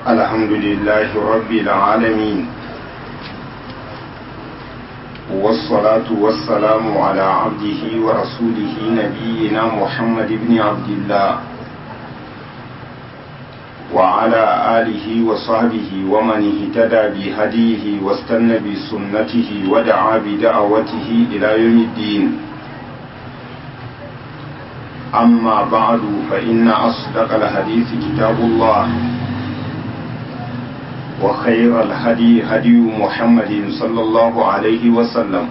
الحمد لله رب العالمين والصلاة والسلام على عبده ورسوله نبينا محمد بن عبد الله وعلى آله وصحبه ومن اهتدى بهديه واستنى بسنته ودعا بدعوته إلى يوم الدين أما بعد فإن أصدق الحديث كتاب الله وخير الهدي هدي محمد صلى الله عليه وسلم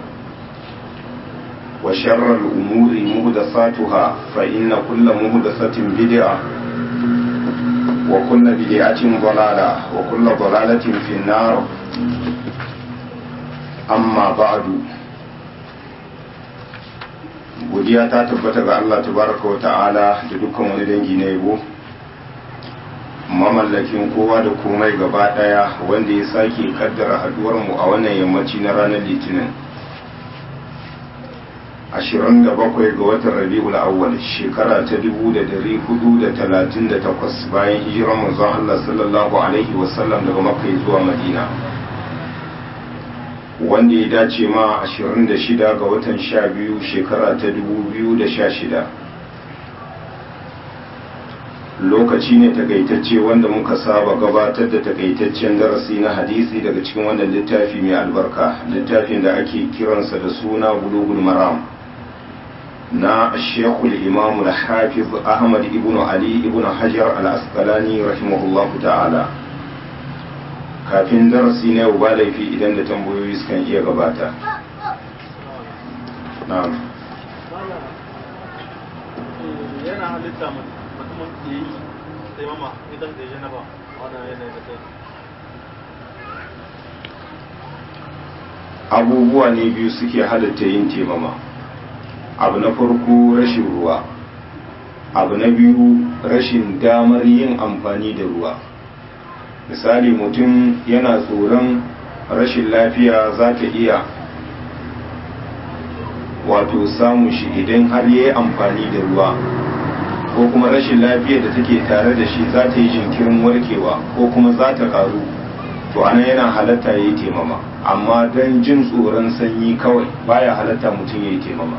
وشر الأمور مهدساتها فإن كل مهدسة بدعة وكل بدعة ضلالة وكل ضلالة في النار أما بعد godiya ta tabbata ga Allah tabaraka wa ta'ala da dukkan wani dangi na yabo mamallakin kowa da komai gaba daya wanda ya sake kaddara haduwar mu a wannan yammaci na ranar litinin 27 ga watan rabi'ul awwal shekara ta 1438 bayan hijirar manzon Allah sallallahu alaihi wasallam daga makka zuwa madina wanda ya dace ma 26 ga watan 12 shekara ta 2016 lokaci ne takaitacce wanda muka saba gabatar da takaitaccen darasi na hadisi daga cikin wannan littafi mai albarka littafin da ake kiransa da suna bulugul maram na shekul imamu da hafiz ahmad ibn ali ibn hajar al-asqalani rahimahullahu ta'ala kafin darasi na yau ba laifi idan da tambayoyi sukan iya gabata na'am yana halitta mutumin da yi sai mama idan da ya ba wannan yanayi da kai abubuwa ne biyu suke halitta yin temama abu na farko rashin ruwa abu na biyu rashin damar yin amfani da ruwa misali mutum yana tsoron rashin lafiya za ta iya wato samun shi idan har ya yi amfani da ruwa ko kuma rashin lafiya da take tare da shi za ta yi jinkirin warkewa ko kuma za ta karu to ana yana halatta ya yi temama amma don jin tsoron sanyi kawai baya halatta mutum ya yi temama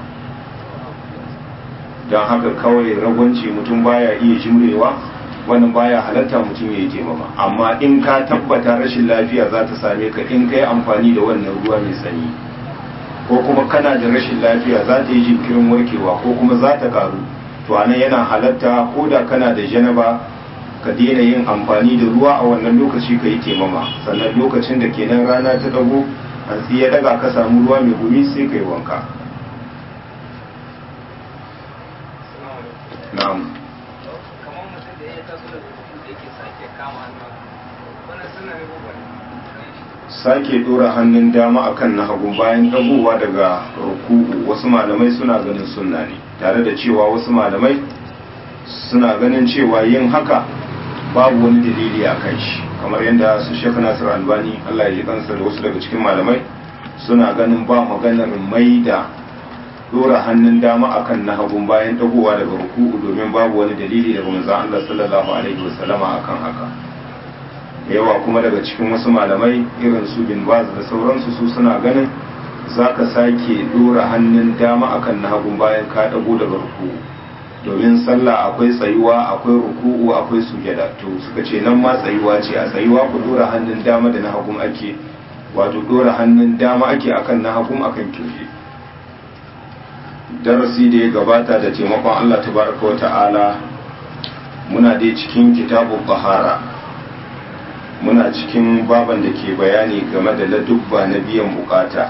don haka kawai ragwanci mutum baya iya jimrewa wannan baya halatta mutum ya yi taimama amma in ka tabbata rashin lafiya za ta same ka in ka yi amfani da wannan ruwa mai sanyi ko kuma kana da rashin lafiya za ta yi jinkirin warkewa ko kuma za ta karu to anan yana halatta ko da kana da janaba ka daina yin amfani da ruwa a wannan lokaci ka yi taimama sannan lokacin da kenan rana ta dago hantsi ya daga ka samu ruwa mai gumi sai ka yi wanka na'am sake dora hannun dama akan na hagu bayan dagowa daga ruku'u wasu malamai suna ganin sunna ne tare da cewa wasu malamai suna ganin cewa yin haka babu wani dalili a kan shi kamar yadda su shekha nasir albani allah ya kansa da wasu daga cikin malamai suna ganin ba maganar mai da dora hannun dama akan na hagun bayan dagowa daga ruku'u domin babu wani dalili daga manzon Allah sallallahu alaihi wasallama akan haka yawa kuma daga cikin wasu malamai irin su bin baz da sauransu su suna ganin zaka sake dora hannun dama akan na hagun bayan ka dago daga ruku'u domin sallah akwai tsayuwa akwai ruku'u akwai sujada to suka ce nan ma tsayuwa ce a tsayuwa ku dora hannun dama da na hagun ake wato dora hannun dama ake akan na hagun akan kirji darasi da ya gabata da taimakon Allah tabaraka wa ta'ala muna dai cikin kitabun bahara muna cikin baban da ke bayani game da ladubba na biyan bukata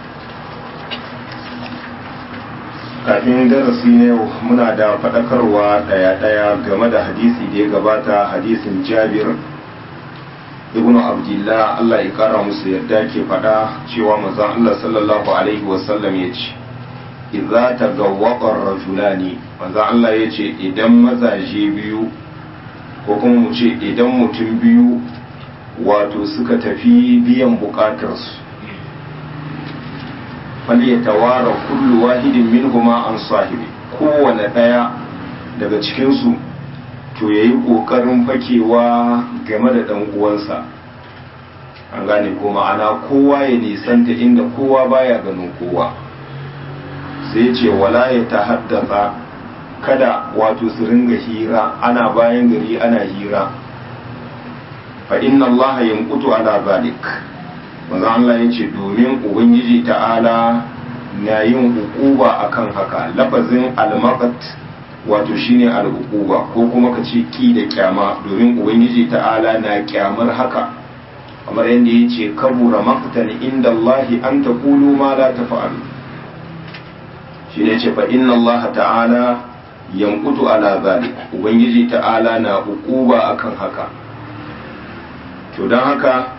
kafin darasi na yau muna da faɗakarwa ɗaya-ɗaya game da hadisi da ya gabata hadisin jabir ibnu abdullah Allah ya kara musu yadda ke faɗa cewa manzon Allah sallallahu alaihi wasallam ya ce idza tagawwaqa rajulani manzo Allah yace idan mazaje biyu ko kuma mu ce idan mutum biyu wato suka tafi biyan bukatarsu falyatawara kullu wahidin minhuma an sahibi kowane daya daga cikinsu to ya yi ƙoƙarin fakewa game da ɗan uwansa an gane ko ma'ana kowa ya nisanta inda kowa baya ganin kowa sai ce wala ya ta haddasa kada wato su ringa hira ana bayan gari ana hira fa inna Allah yanqutu ala zalik manzo Allah yace domin ubangiji ta'ala na yin hukuba akan haka lafazin al-maqat wato shine al-hukuba ko kuma ka ce ki da kyama domin ubangiji ta'ala na kyamar haka kamar yadda yace kabura maqtan inda Allah an taqulu ma la taf'alu shine ce fa inna Allah ta'ala yanqutu ala zalik ubangiji ta'ala na hukuba akan haka to don haka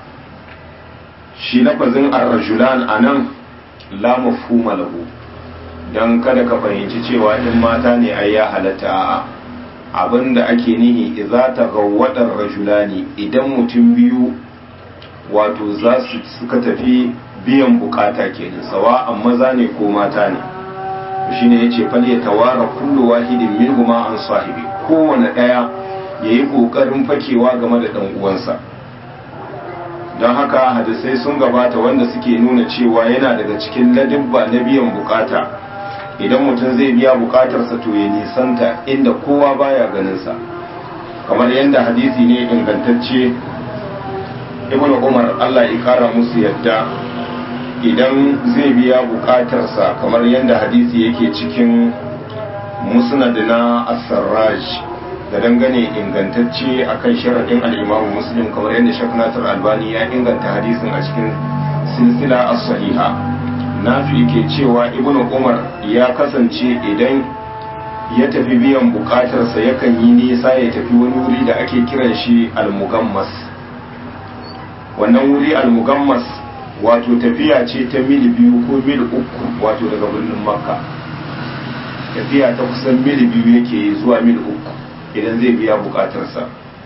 shi lafazin ar-rajulan anan la mafhuma lahu dan kada ka fahimci cewa in mata ne ai ya halatta a'a abinda ake nihi idza taghawwada rajulani idan mutum biyu wato za su suka tafi biyan bukata kenan sawa'an maza ne ko mata ne shine yace fal ya tawara kullu wahidin minhuma an sahibi kowane daya yayi kokarin fakewa game da dan uwansa don haka hadisai sun gabata wanda suke nuna cewa yana daga cikin ladibba na biyan bukata idan mutum zai biya bukatarsa to ya nisanta inda kowa baya ganinsa kamar yadda hadisi ne ingantacce ibn umar allah ya kara musu yadda idan zai biya bukatarsa kamar yadda hadisi yake cikin musnad na as-sarraj da dangane ingantacce akan sharaɗin al'imamu muslim kamar yadda shek nasir albani ya inganta hadisin a cikin silsila as-sahiha nafi ke cewa ibn umar ya kasance idan ya tafi biyan bukatarsa yakan yi nisa ya tafi wani wuri da ake kiran shi al-mugammas wannan wuri al-mugammas wato tafiya ce ta mil biyu ko mil uku wato daga birnin makka tafiya ta kusan mil biyu yake zuwa mil uku idan zai biya bukatarsa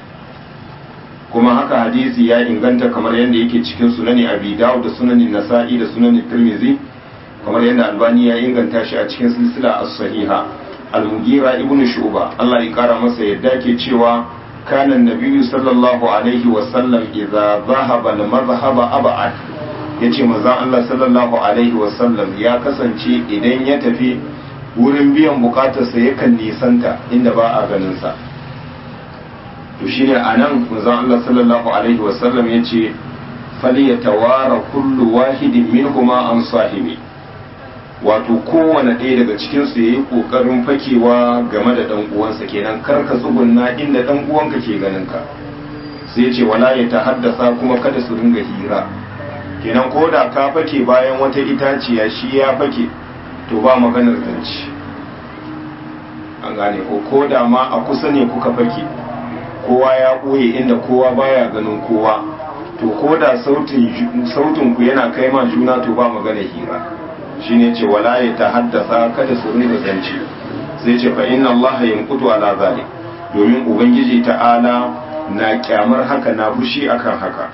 kuma haka hadisi ya inganta kamar yadda yake cikin sunani abi dawud da sunanin nasa'i da sunanin tirmizi kamar yadda albani ya inganta shi a cikin silsila as-sahiha al-mugira ibnu shu'ba Allah ya kara masa yadda ke cewa kana nabiyyu sallallahu alaihi wa sallam idza dhahaba al-madhhaba ab'ad yace manzon Allah sallallahu alaihi wa sallam ya kasance idan ya tafi wurin biyan bukatarsa yakan nisanta inda ba a ganinsa to shine a nan manzon Allah sallallahu alaihi wasallam ya ce falyatawara kullu wahidin minhuma an sahibi wato kowane ɗaya daga cikinsu ya yi ƙoƙarin fakewa game da ɗan uwansa kenan kar ka tsugunna inda ɗan uwanka ke ganin ka sai ce wala ya ta haddasa kuma kada su ringa hira kenan ko da ka fake bayan wata itaciya shi ya fake to ba maganar zance an gane ko ko da ma a kusa ne kuka fake kowa ya ɓoye inda kowa baya ganin kowa to ko da sautin ku yana kai ma juna to ba magana hira shine ce wala ya ta haddasa kada su rinka zance sai ce fa inna allaha yanqutu ala zalik domin ubangiji ta'ala na kyamar haka na fushi akan haka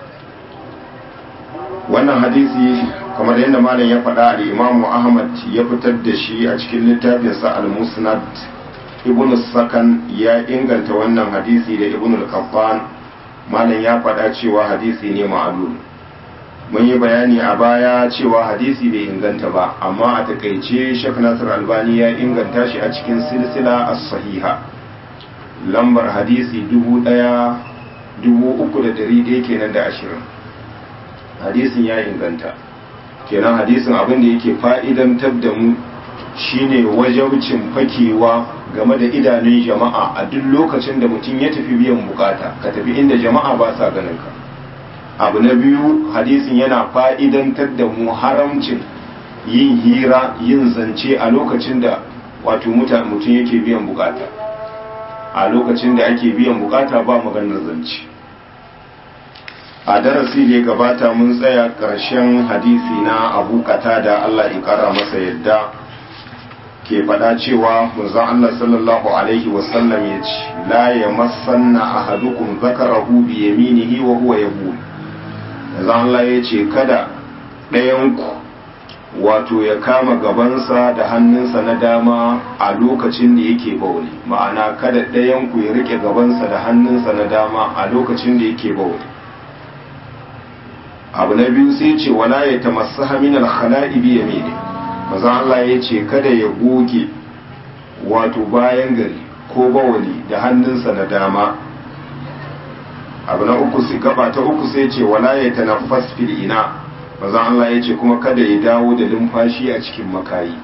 wannan hadisi kamar yadda malam ya faɗa al-imamu ahmad ya fitar da shi a cikin littafinsa al-musnad ibn sakan ya inganta wannan hadisi da ibn al-qaffan malam ya faɗa cewa hadisi ne ma'alul mun yi bayani a baya cewa hadisi bai inganta ba amma a takaice shek nasir albani ya inganta shi a cikin silsila as-sahiha lambar hadisi dubu ɗaya dubu uku da dari ɗaya kenan da ashirin hadisin ya inganta kenan hadisin abin da yake fa'idantar da mu shine wajaucin fakewa game da idanun jama'a a duk lokacin da mutum ya tafi biyan bukata ka tafi inda jama'a ba sa ganin ka abu na biyu hadisin yana fa'idantar da mu haramcin yin hira yin zance a lokacin da wato mutum yake biyan bukata a lokacin da ake biyan bukata ba maganar zance a darasi da ya gabata mun tsaya ƙarshen hadisi na abu da Allah ya ƙara masa yadda ke faɗa cewa manzon Allah sallallahu alaihi wasallam ya ce la ya masanna ahadukum zakarahu bi yaminihi wa huwa yabul manzon Allah ya ce kada ɗayanku wato ya kama gabansa da hannunsa na dama a lokacin da yake bauli ma'ana kada ɗayan ku ya rike gabansa da hannunsa na dama a lokacin da yake bauli abu na biyu sai ce wala ya tamassaha min al-khala'i bi yamini maza Allah ya ce kada ya goge wato bayan gari ko bawali da hannunsa na dama abu na uku sai gaba ta uku sai ce wala ya tanaffas fil ina maza Allah ya ce kuma kada ya dawo da lumfashi a cikin makayi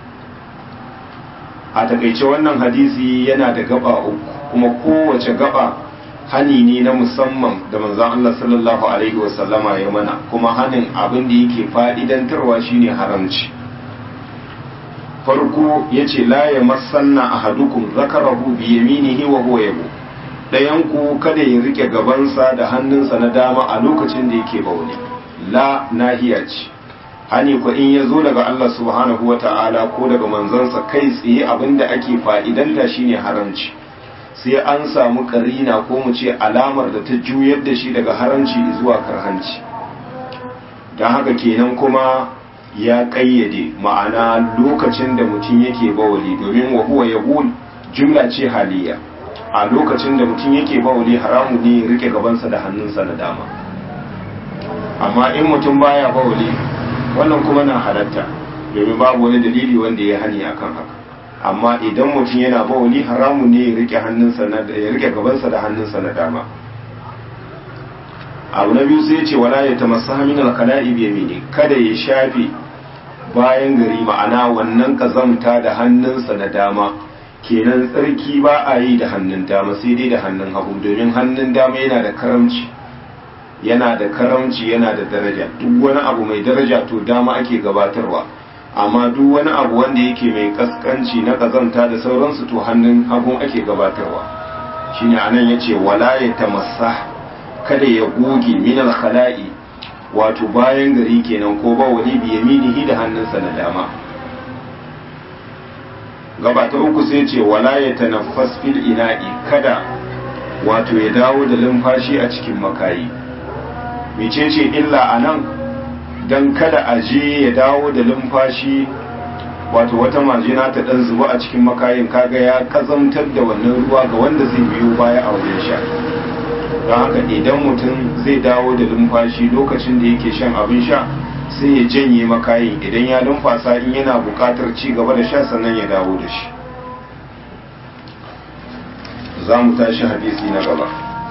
a takaice wannan hadisi yana da gaba uku kuma kowace gaba hani ne na musamman da manzon Allah sallallahu alaihi wasallama ya mana kuma hanin abin da yake fa'idantarwa shine haramci farko yace la ya masanna ahadukum zakarahu bi yaminihi wa huwa yabu dayan ku kada ya rike gabansa da hannunsa na dama a lokacin da yake bauli la nahiya ce hani ko in ya zo daga Allah subhanahu wa ta'ala ko daga manzansa kai tsaye abinda ake fa'idanta shine haramci sai an samu karina ko mu ce alamar da ta juyar da shi daga haramci zuwa karhanci don haka kenan kuma ya kayyade ma'ana lokacin da mutum yake bawali domin wa huwa yaqul jumla ce haliya a lokacin da mutum yake bawali haramu ne rike gabansa da hannunsa na dama amma in mutum baya bawali wannan kuma na halatta domin babu wani dalili wanda ya hani akan haka amma idan mutum yana bawali haramun ne ya rike hannunsa na ya rike gabansa da hannunsa na dama abu na biyu sai ya ce wala ya tamassaha min al-qala'i bi yamini kada ya shafe bayan gari ma'ana wannan kazamta da hannunsa na dama kenan tsarki ba a yi da hannun dama sai dai da hannun hagu domin hannun dama yana da karamci yana da karamci yana da daraja duk wani abu mai daraja to dama ake gabatarwa amma duk wani abu wanda yake mai kaskanci na kazanta da sauransu to hannun hagun ake gabatarwa shine anan yace wala ya tamassa kada ya goge min khala'i wato bayan gari kenan ko ba wali bi yaminihi da hannunsa na dama gaba ta uku sai ce wala ya tanaffas fil ina'i kada wato ya dawo da lumfashi a cikin makayi mecece illa anan dan kada a je ya dawo da lumfashi wato wata majina ta dan zuba a cikin makayin kaga ya kazamtar da wannan ruwa ga wanda zai biyo baya a wajen sha don haka idan mutum zai dawo da lumfashi lokacin da yake shan abin sha sai ya janye makayin idan ya lumfasa in yana buƙatar ci gaba da sha sannan ya dawo da shi za mu tashi hadisi na gaba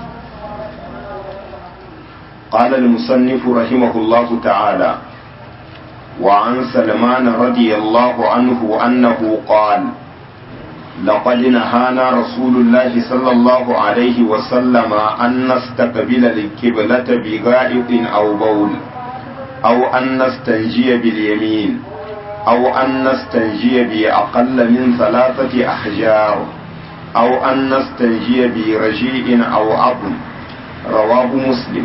قال المصنف رحمه الله تعالى وعن سلمان رضي الله عنه أنه قال لقد نهانا رسول الله صلى الله عليه وسلم أن نستقبل القبلة بغائط أو بول أو أن نستنجي باليمين أو أن نستنجي بأقل من ثلاثة أحجار أو أن نستنجي برجيء أو عظم رواه مسلم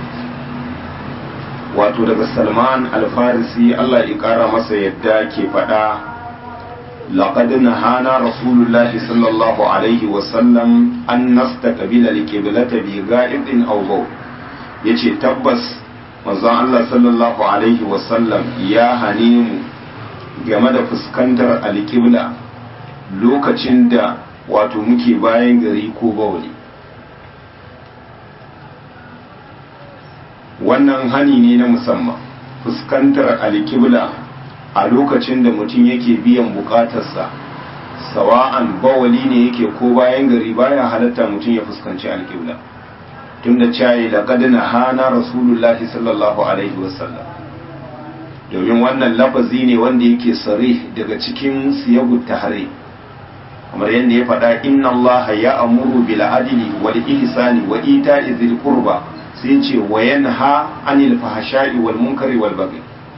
wato daga salman alfarisi Allah ya kara masa yadda ke faɗa لقد نهانا رسول الله صلى الله عليه وسلم أن نستقبل القبلة بغائط أو بول yace tabbas manzon Allah sallallahu alaihi wasallam ya hane mu game da fuskantar alƙibla lokacin da wato muke bayan gari ko bauli wannan hani ne na musamman fuskantar alƙibla a lokacin da mutum yake biyan bukatarsa sawa'an bawali ne yake ko bayan gari baya halatta mutum ya fuskanci alƙibla tun da cayi laƙadina hana rasulullahi sallallahu alaihi wasallam domin wannan lafazi ne wanda yake sare daga cikin siyagu tahari kamar yadda ya faɗa inna allaha ya amuru bil adli wal ihsani wa ita'i dhil qurba sai ce wa yanha anil fahsha'i wal munkari wal baghi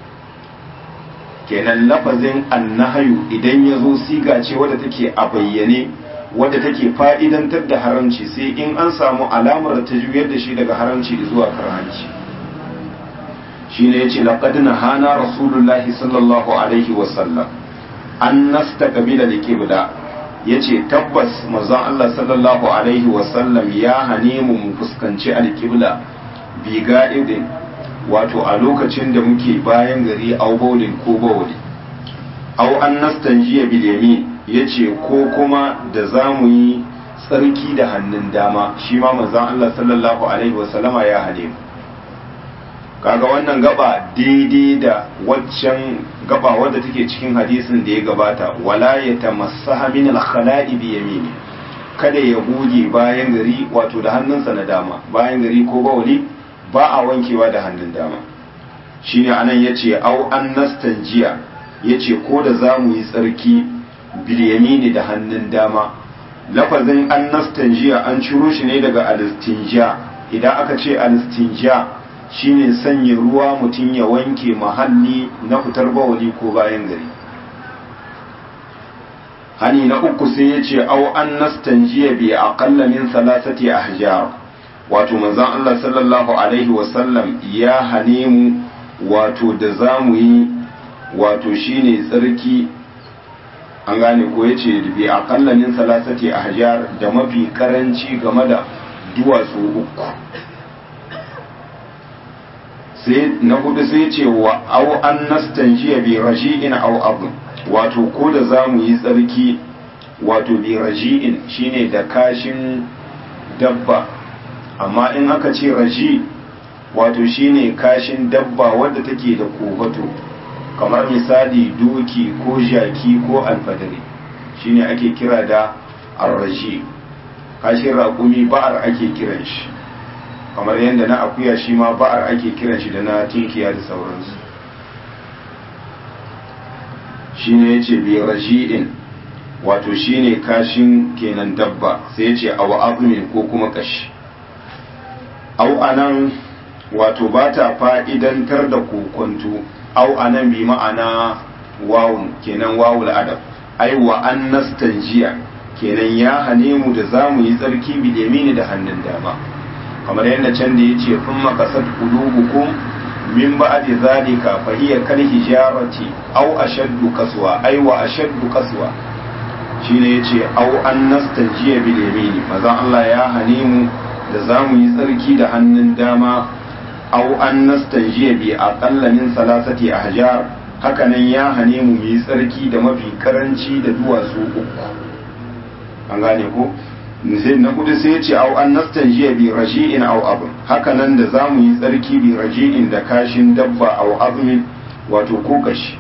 kenan lafazin annahayu idan ya zo siga ce wadda take a bayyane wadda take fa'idantar da haramci sai in an samu alamar ta juyar da shi daga haramci zuwa karhanci shi ne ya ce laƙadina hana rasulullahi sallallahu alaihi wasallam an nasta ƙabila da kibla ya ce tabbas mazan Allah sallallahu alaihi wasallam ya hane mu mu fuskanci alƙibla bi ga'idin wato a lokacin da muke bayan gari au baulin ko bauli au an nastanjiya bil yamin yace ko kuma da zamu yi tsarki da hannun dama shi ma manzon Allah sallallahu alaihi wasallama ya hane mu kaga wannan gaba daidai da waccan gaba wadda take cikin hadisin da ya gabata wala ya tamassaha min al-khala'i bi yamini kada ya goge bayan gari wato da hannunsa na dama bayan gari ko bawali ba a wankewa da hannun dama shine anan yace au an nastanjiya yace ko da zamu yi tsarki bil yamini da hannun dama lafazin an nastanjiya an ciro shi ne daga alistinja idan aka ce alistinja shine sanya ruwa mutum ya wanke mahalli na fitar bawali ko bayan gari hani na uku sai ya ce au an nastanjiya bi aqalla min salasati ahjar wato manzon Allah sallallahu alaihi wasallam ya hane mu wato da zamu yi wato shine tsarki an gane ko yace bi aqalla min salasati ahjar da mafi karanci game da duwatsu uku sai na hudu sai ce wa au an nastanjiya bi raji'in au abu wato ko da za mu yi tsarki wato bi raji'in shine da kashin dabba amma in aka ce raji wato shine kashin dabba wadda take da kofato kamar misali doki ko jaki ko alfadari shine ake kira da arraji kashin raƙumi ba'ar ake kiran shi kamar yadda na akuya shi ma ba'ar ake kiran shi da na tinkiya da sauransu shine yace bi raji'in wato shine kashin kenan dabba sai yace aw azmin ko kuma kashi aw anan wato ba ta fa'idantar da kokonto aw anan bi ma'ana wawun kenan wawul adab ai wa an nastanjiya kenan ya hane mu da zamu yi tsarki bi da hannun dama kamar yadda can da yace kuma kasat qulubukum min ba'di zalika fa hiya kal hijarati aw ashaddu qaswa ay wa ashaddu qaswa shine yace aw an nastanjiya bil yamini maza Allah ya hane mu da zamu yi tsarki da hannun dama aw an nastanjiya bi aqalla min salasati ahjar hakanan ya hane mu yi tsarki da mafi karanci da duwatsu uku an gane ko sai na kudu sai ya ce au an nastanjiya bi raji'in au abin haka nan da za mu yi tsarki bi raji'in da kashin dabba au abin wato ko kashi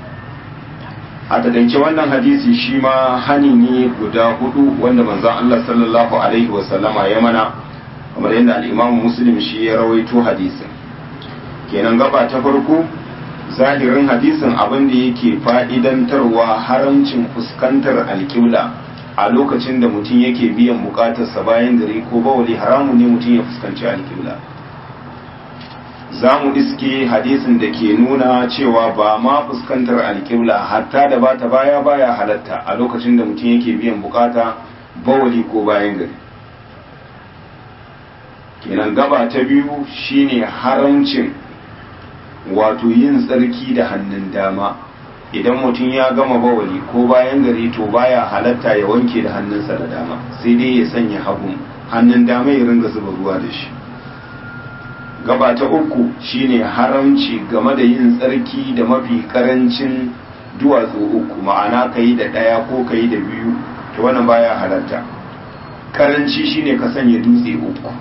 a takaice wannan hadisi shi ma hani ne guda hudu wanda manzon Allah sallallahu alaihi wa sallama ya mana kamar yadda al-Imam Muslim shi ya rawaito hadisin kenan gaba ta farko zahirin hadisin abin da yake fa'idantarwa haramcin fuskantar alƙibla a lokacin da mutum yake biyan bukatarsa bayan gari ko bawali haramu ne mutum ya fuskanci alƙibla za mu iske hadisin da ke nuna cewa ba ma fuskantar alƙibla hatta da bata baya baya halatta a lokacin da mutum yake biyan bukata bawali ko bayan gari kenan gaba ta biyu shine haramcin wato yin tsarki da hannun dama idan mutum ya gama bawali ko bayan gari to baya halatta ya wanke da hannunsa da dama sai dai ya sanya hagu hannun dama ya ringa zuba ruwa da shi gaba ta uku shine haramci game da yin tsarki da mafi karancin duwatsu uku ma'ana ka yi da ɗaya ko ka yi da biyu to wannan baya halatta karanci shine ka sanya dutse uku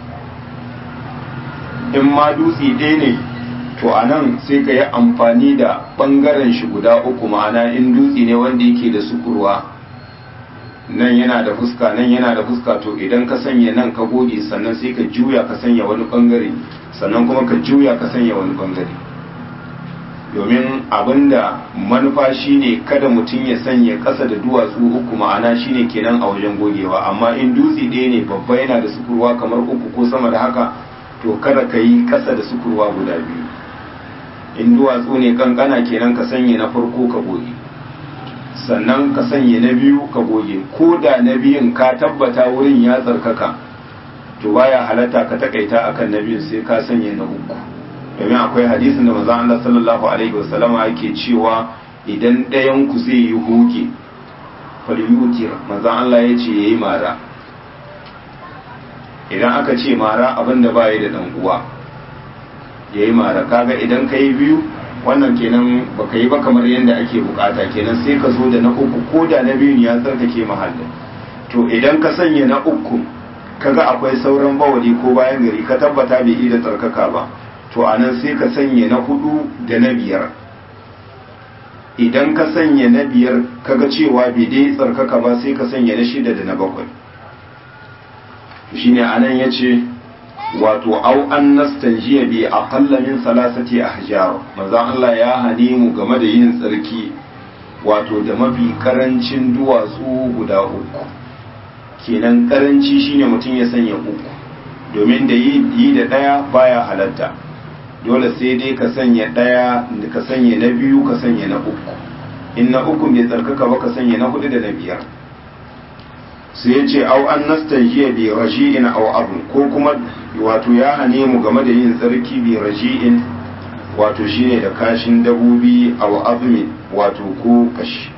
in ma dutse ɗaya ne to a nan sai ka yi amfani da ɓangaren shi guda uku ma'ana in dutse ne wanda yake da sukurwa nan yana da fuska nan yana da fuska to idan ka sanya nan ka goge sannan sai ka juya ka sanya wani ɓangare sannan kuma ka juya ka sanya wani ɓangare domin abinda manufa shine kada mutum ya sanya ƙasa da duwatsu uku ma'ana shine kenan a wajen gogewa amma in dutse ɗaya ne babba yana da sukurwa kamar uku ko sama da haka to kada ka yi ƙasa da sukurwa guda biyu in duwatsu ne kankana kenan ka sanya na farko ka goge sannan ka sanya na biyu ka goge ko da na biyun ka tabbata wurin ya tsarkaka to baya halatta ka takaita akan na biyun sai ka sanya na uku domin akwai hadisin da manzon Allah sallallahu alaihi wasallama yake cewa idan ɗayan ku zai yi hoge falyutir manzon Allah ya ce yayi mara idan aka ce mara abinda baya da dan uwa ya yi mara kaga idan ka yi biyu wannan kenan baka yi ba kamar yadda ake bukata kenan sai ka zo da na uku ko da na biyun ya tsarkake mahallin to idan ka sanya na uku kaga akwai sauran bawali ko bayan gari ka tabbata bai yi da tsarkaka ba to anan sai ka sanya na hudu da na biyar idan ka sanya na biyar kaga cewa bai dai tsarkaka ba sai ka sanya na shida da na bakwai shine anan yace wato au an nastanjiya bi aqalla min salasati ahjar manzo Allah ya hane mu game da yin tsarki wato da mafi karancin duwatsu guda uku kenan karanci shine mutum ya sanya uku domin da yi da daya baya halatta dole sai dai ka sanya daya ka sanya na biyu ka sanya na uku in na uku bai tsarkaka ba ka sanya na hudu da na biyar sai ya ce au an nastajiya bi raji'in au abu ko kuma wato ya hane mu game da yin tsarki bi raji'in wato shine da kashin dabobi au azmi wato ko kashi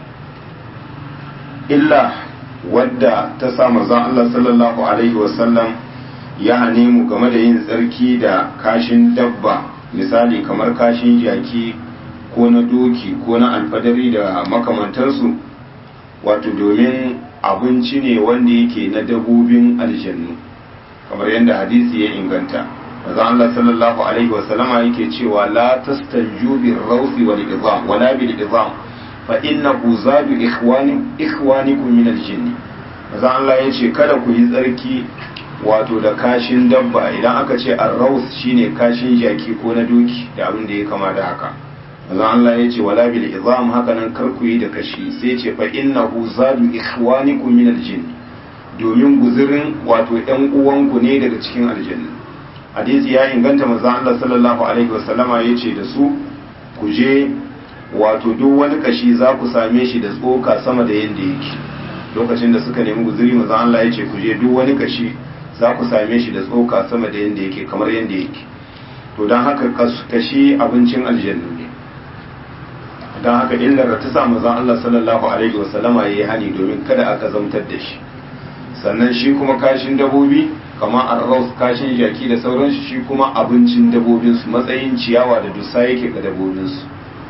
illa wadda ta sa manzon Allah sallallahu alaihi wasallam ya hane mu game da yin tsarki da kashin dabba misali kamar kashin jaki ko na doki ko na alfadari da makamantansu wato domin abinci ne wanda yake na dabobin aljannu kamar yadda hadisi ya inganta manzo Allah sallallahu alaihi wa sallama yake cewa la tastanju bir rawsi wal idham wala bil idham fa innahu zadu ikhwani ikhwanikum min al jinn manzo Allah yace kada ku yi tsarki wato da kashin dabba idan aka ce ar-raws shine kashin jaki ko na doki da abin da ya kama da haka manzo Allah ya ce wala bil izam haka nan kar ku yi da kashi sai ce fa innahu zadu ikhwanikum min aljin domin guzurin wato ɗan uwanku ne daga cikin aljanna hadisi ya inganta manzo Allah sallallahu alaihi wasallama ya ce da su ku je wato duk wani kashi za ku same shi da tsoka sama da yanda yake lokacin da suka nemi guzuri manzo Allah ya ce ku je duk wani kashi za ku same shi da tsoka sama da yanda yake kamar yanda yake to don haka kashi abincin aljannu ne don haka illar ta sa manzon Allah sallallahu alaihi wasallama yayi hani domin kada aka zamtar da shi sannan shi kuma kashin dabobi kamar arraus kashin jaki da sauransu shi kuma abincin dabobinsu matsayin ciyawa da dusa yake ga dabobinsu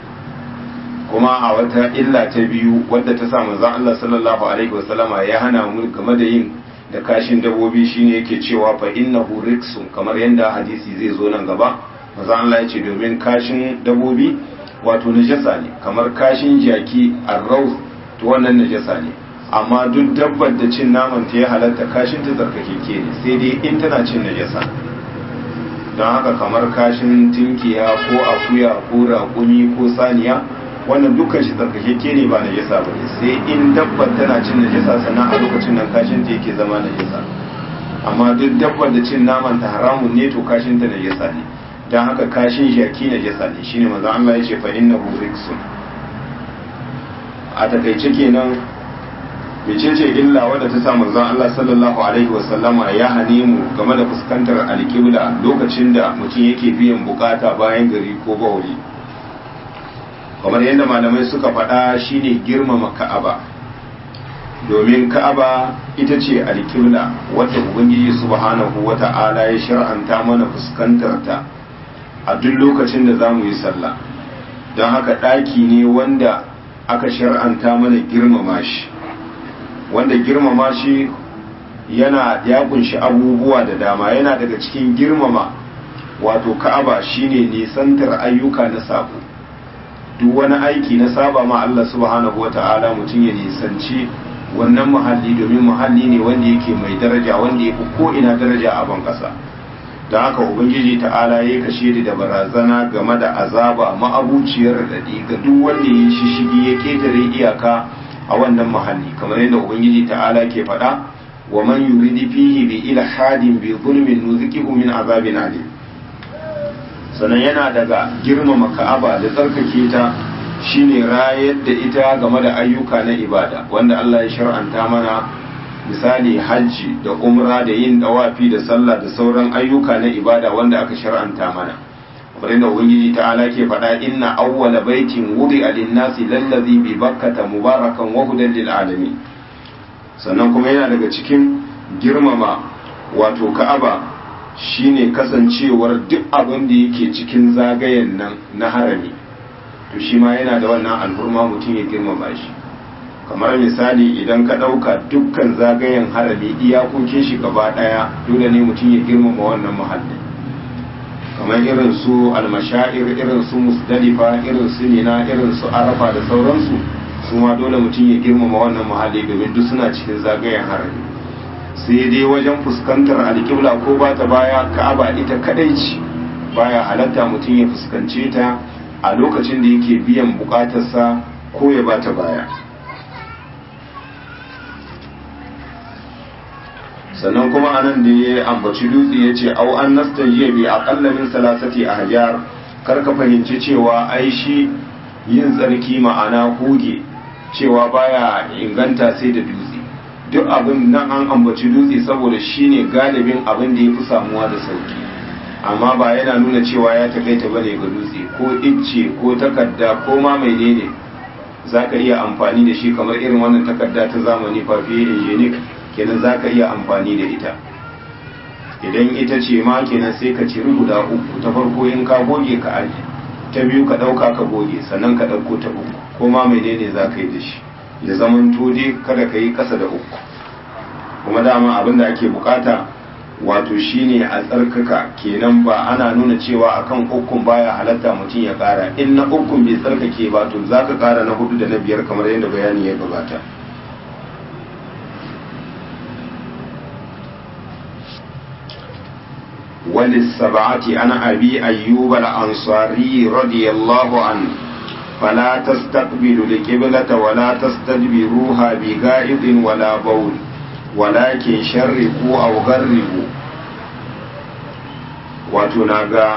kuma a wata illa ta biyu wadda ta sa manzon Allah sallallahu alaihi wasallama ya hana mu game da yin da kashin dabobi shine yake cewa fa innahu riksun kamar yadda hadisi zai zo nan gaba manzon Allah ya ce domin kashin dabobi wato najasa ne kamar kashin jaki arraus to wannan najasa ne amma duk dabbar da cin naman ta ya halatta kashin ta tsarkakeke ne sai dai in tana cin najasa don haka kamar kashin tinkiya ko akuya ko raƙumi ko saniya wannan dukkan shi tsarkakeke ne ba najasa ba ne sai in dabbar tana cin najasa sannan a lokacin nan kashin ta yake zama najasa amma duk dabbar da cin naman ta haramun ne to kashin ta najasa ne don haka kashin jaki najasa ne shine manzon Allah ya ce fa innahu riksun a takaice kenan mecece illa wadda ta sa manzon Allah sallallahu alaihi wasallama ya hane mu game da fuskantar alƙibla lokacin da mutum yake biyan bukata bayan gari ko bauri kamar yadda malamai suka faɗa shine girmama ka'aba domin ka'aba ita ce alƙibla wadda ubangiji subhanahu wata'ala ya shar'anta mana fuskantar ta a duk lokacin da za mu yi sallah don haka ɗaki ne wanda aka shar'anta mana girmama shi wanda girmama shi yana ya kunshi abubuwa da dama yana daga cikin girmama wato ka'aba shine nisantar ayyuka na sabo duk wani aiki na saba ma Allah subhanahu wata'ala mutum ya nisanci wannan muhalli domin muhalli ne wanda yake mai daraja wanda ya fi ko ina daraja a ban kasa don haka ubangiji ta'ala ya kashe da barazana game da azaba ma'abuciyar daɗi ga duk wanda ya shishigi ya ketare iyaka a wannan mahalli kamar yadda ubangiji ta'ala ke faɗa wa man yuridi fihi bi ilhadin bi zulmin nuzikihu min azabin alim sannan yana daga girmama ka'aba da tsarkake ta shine rayar da ita game da ayyuka na ibada wanda Allah ya shar'anta mana misali hajji da umra da yin dawafi da sallah da sauran ayyuka na ibada wanda aka shar'anta mana kamar yadda ubangiji ta'ala ke faɗa inna awwala baitin wudi'a lin-nasi lallazi bi bakkata mubarakan wa hudan lil alamin sannan kuma yana daga cikin girmama wato ka'aba shine kasancewar duk abin da yake cikin zagayen nan na harami to shi ma yana da wannan alhurma mutum ya girmama shi kamar misali idan ka ɗauka dukkan zagayen harami iyakokin shi gaba ɗaya dole ne mutum ya girmama wannan muhalli kamar irin su almashair irin su musdalifa irin su nina irin su arafa da sauransu su ma dole mutum ya girmama wannan muhalli domin duk suna cikin zagayen harami sai dai wajen fuskantar alƙibla ko ba ta baya ka'aba ita kadai ce baya halatta mutum ya fuskance ta a lokacin da yake biyan bukatarsa ko ya ba ta baya sannan kuma anan da ya ambaci dutse ya ce au an nastajiya bi aqalla min salasati ahjar kar ka fahimci cewa ai shi yin tsarki ma'ana huge cewa baya inganta sai da dutse duk abin nan an ambaci dutse saboda shine galibin abin da ya fi samuwa da sauki amma ba yana nuna cewa ya takaita bane ga dutse ko icce ko takarda ko ma menene za ka iya amfani da shi kamar irin wannan takarda ta zamani fafiye injinik kenan za ka iya amfani da ita idan ita ce ma kenan sai ka ciri guda uku ta farko in ka goge ka aji ta biyu ka ɗauka ka goge sannan ka ɗauko ta uku ko ma menene za ka yi da shi ya zaman dai kada ka yi ƙasa da uku kuma dama abin da ake bukata wato shine a tsarkaka kenan ba ana nuna cewa akan ukun baya halatta mutum ya ƙara in na ukun bai tsarkake ba to za ka ƙara na hudu da na biyar kamar yadda bayani ya gabata وللسبعة أنا أبي أيوب الأنصاري رضي الله عنه فلا تستقبلوا القبلة ولا تستدبروها بغائط ولا بول ولكن شرقوا أو غربوا وتناغا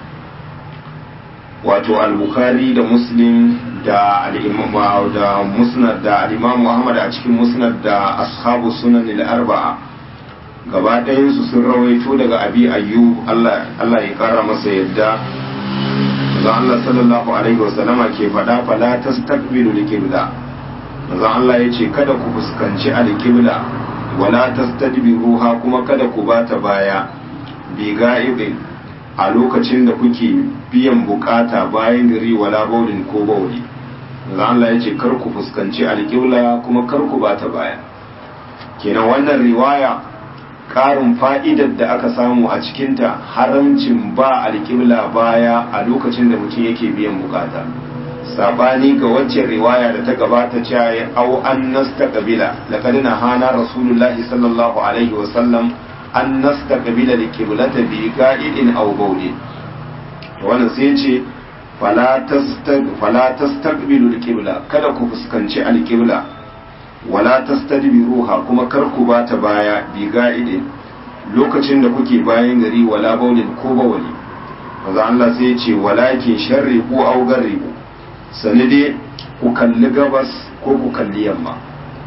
wato al-bukhari da muslim da al-imam da musnad da al-imam muhammad a cikin musnad da ashabu sunan al-arba'a gaba ɗayansu sun rawaito daga abi ayyub Allah ya kara masa yadda manzo Allah sallallahu alaihi wasallama ke faɗa fala tastaqbilu al-qibla manzo Allah yace kada ku fuskanci al-qibla wala tastadbiruha kuma kada ku bata baya bi ga'ibin a lokacin da kuke biyan bukata bayan gari wala baulin ko bauli manzo Allah yace kar ku fuskanci al-qibla kuma kar ku bata baya kenan wannan riwaya ƙarin fa'idar da aka samu a cikinta haramcin ba alƙibla baya a lokacin da mutum yake biyan bukata sabani ga waccan riwaya da ta gabata cewa ya au an nasta kabila laqad hana rasulullahi sallallahu alaihi wa sallam an nasta kabila da kiblata bi ga'idin aw bawli to wannan sai ce fala tastaq fala tastaqbilu alqibla kada ku fuskanci alqibla wala tastadbiruha kuma kar ku bata baya bi ga'idin lokacin da kuke bayan gari wala baulin ko bawali maza Allah sai ya ce walakin sharri ko au garribu sani dai ku kalli gabas ko ku kalli yamma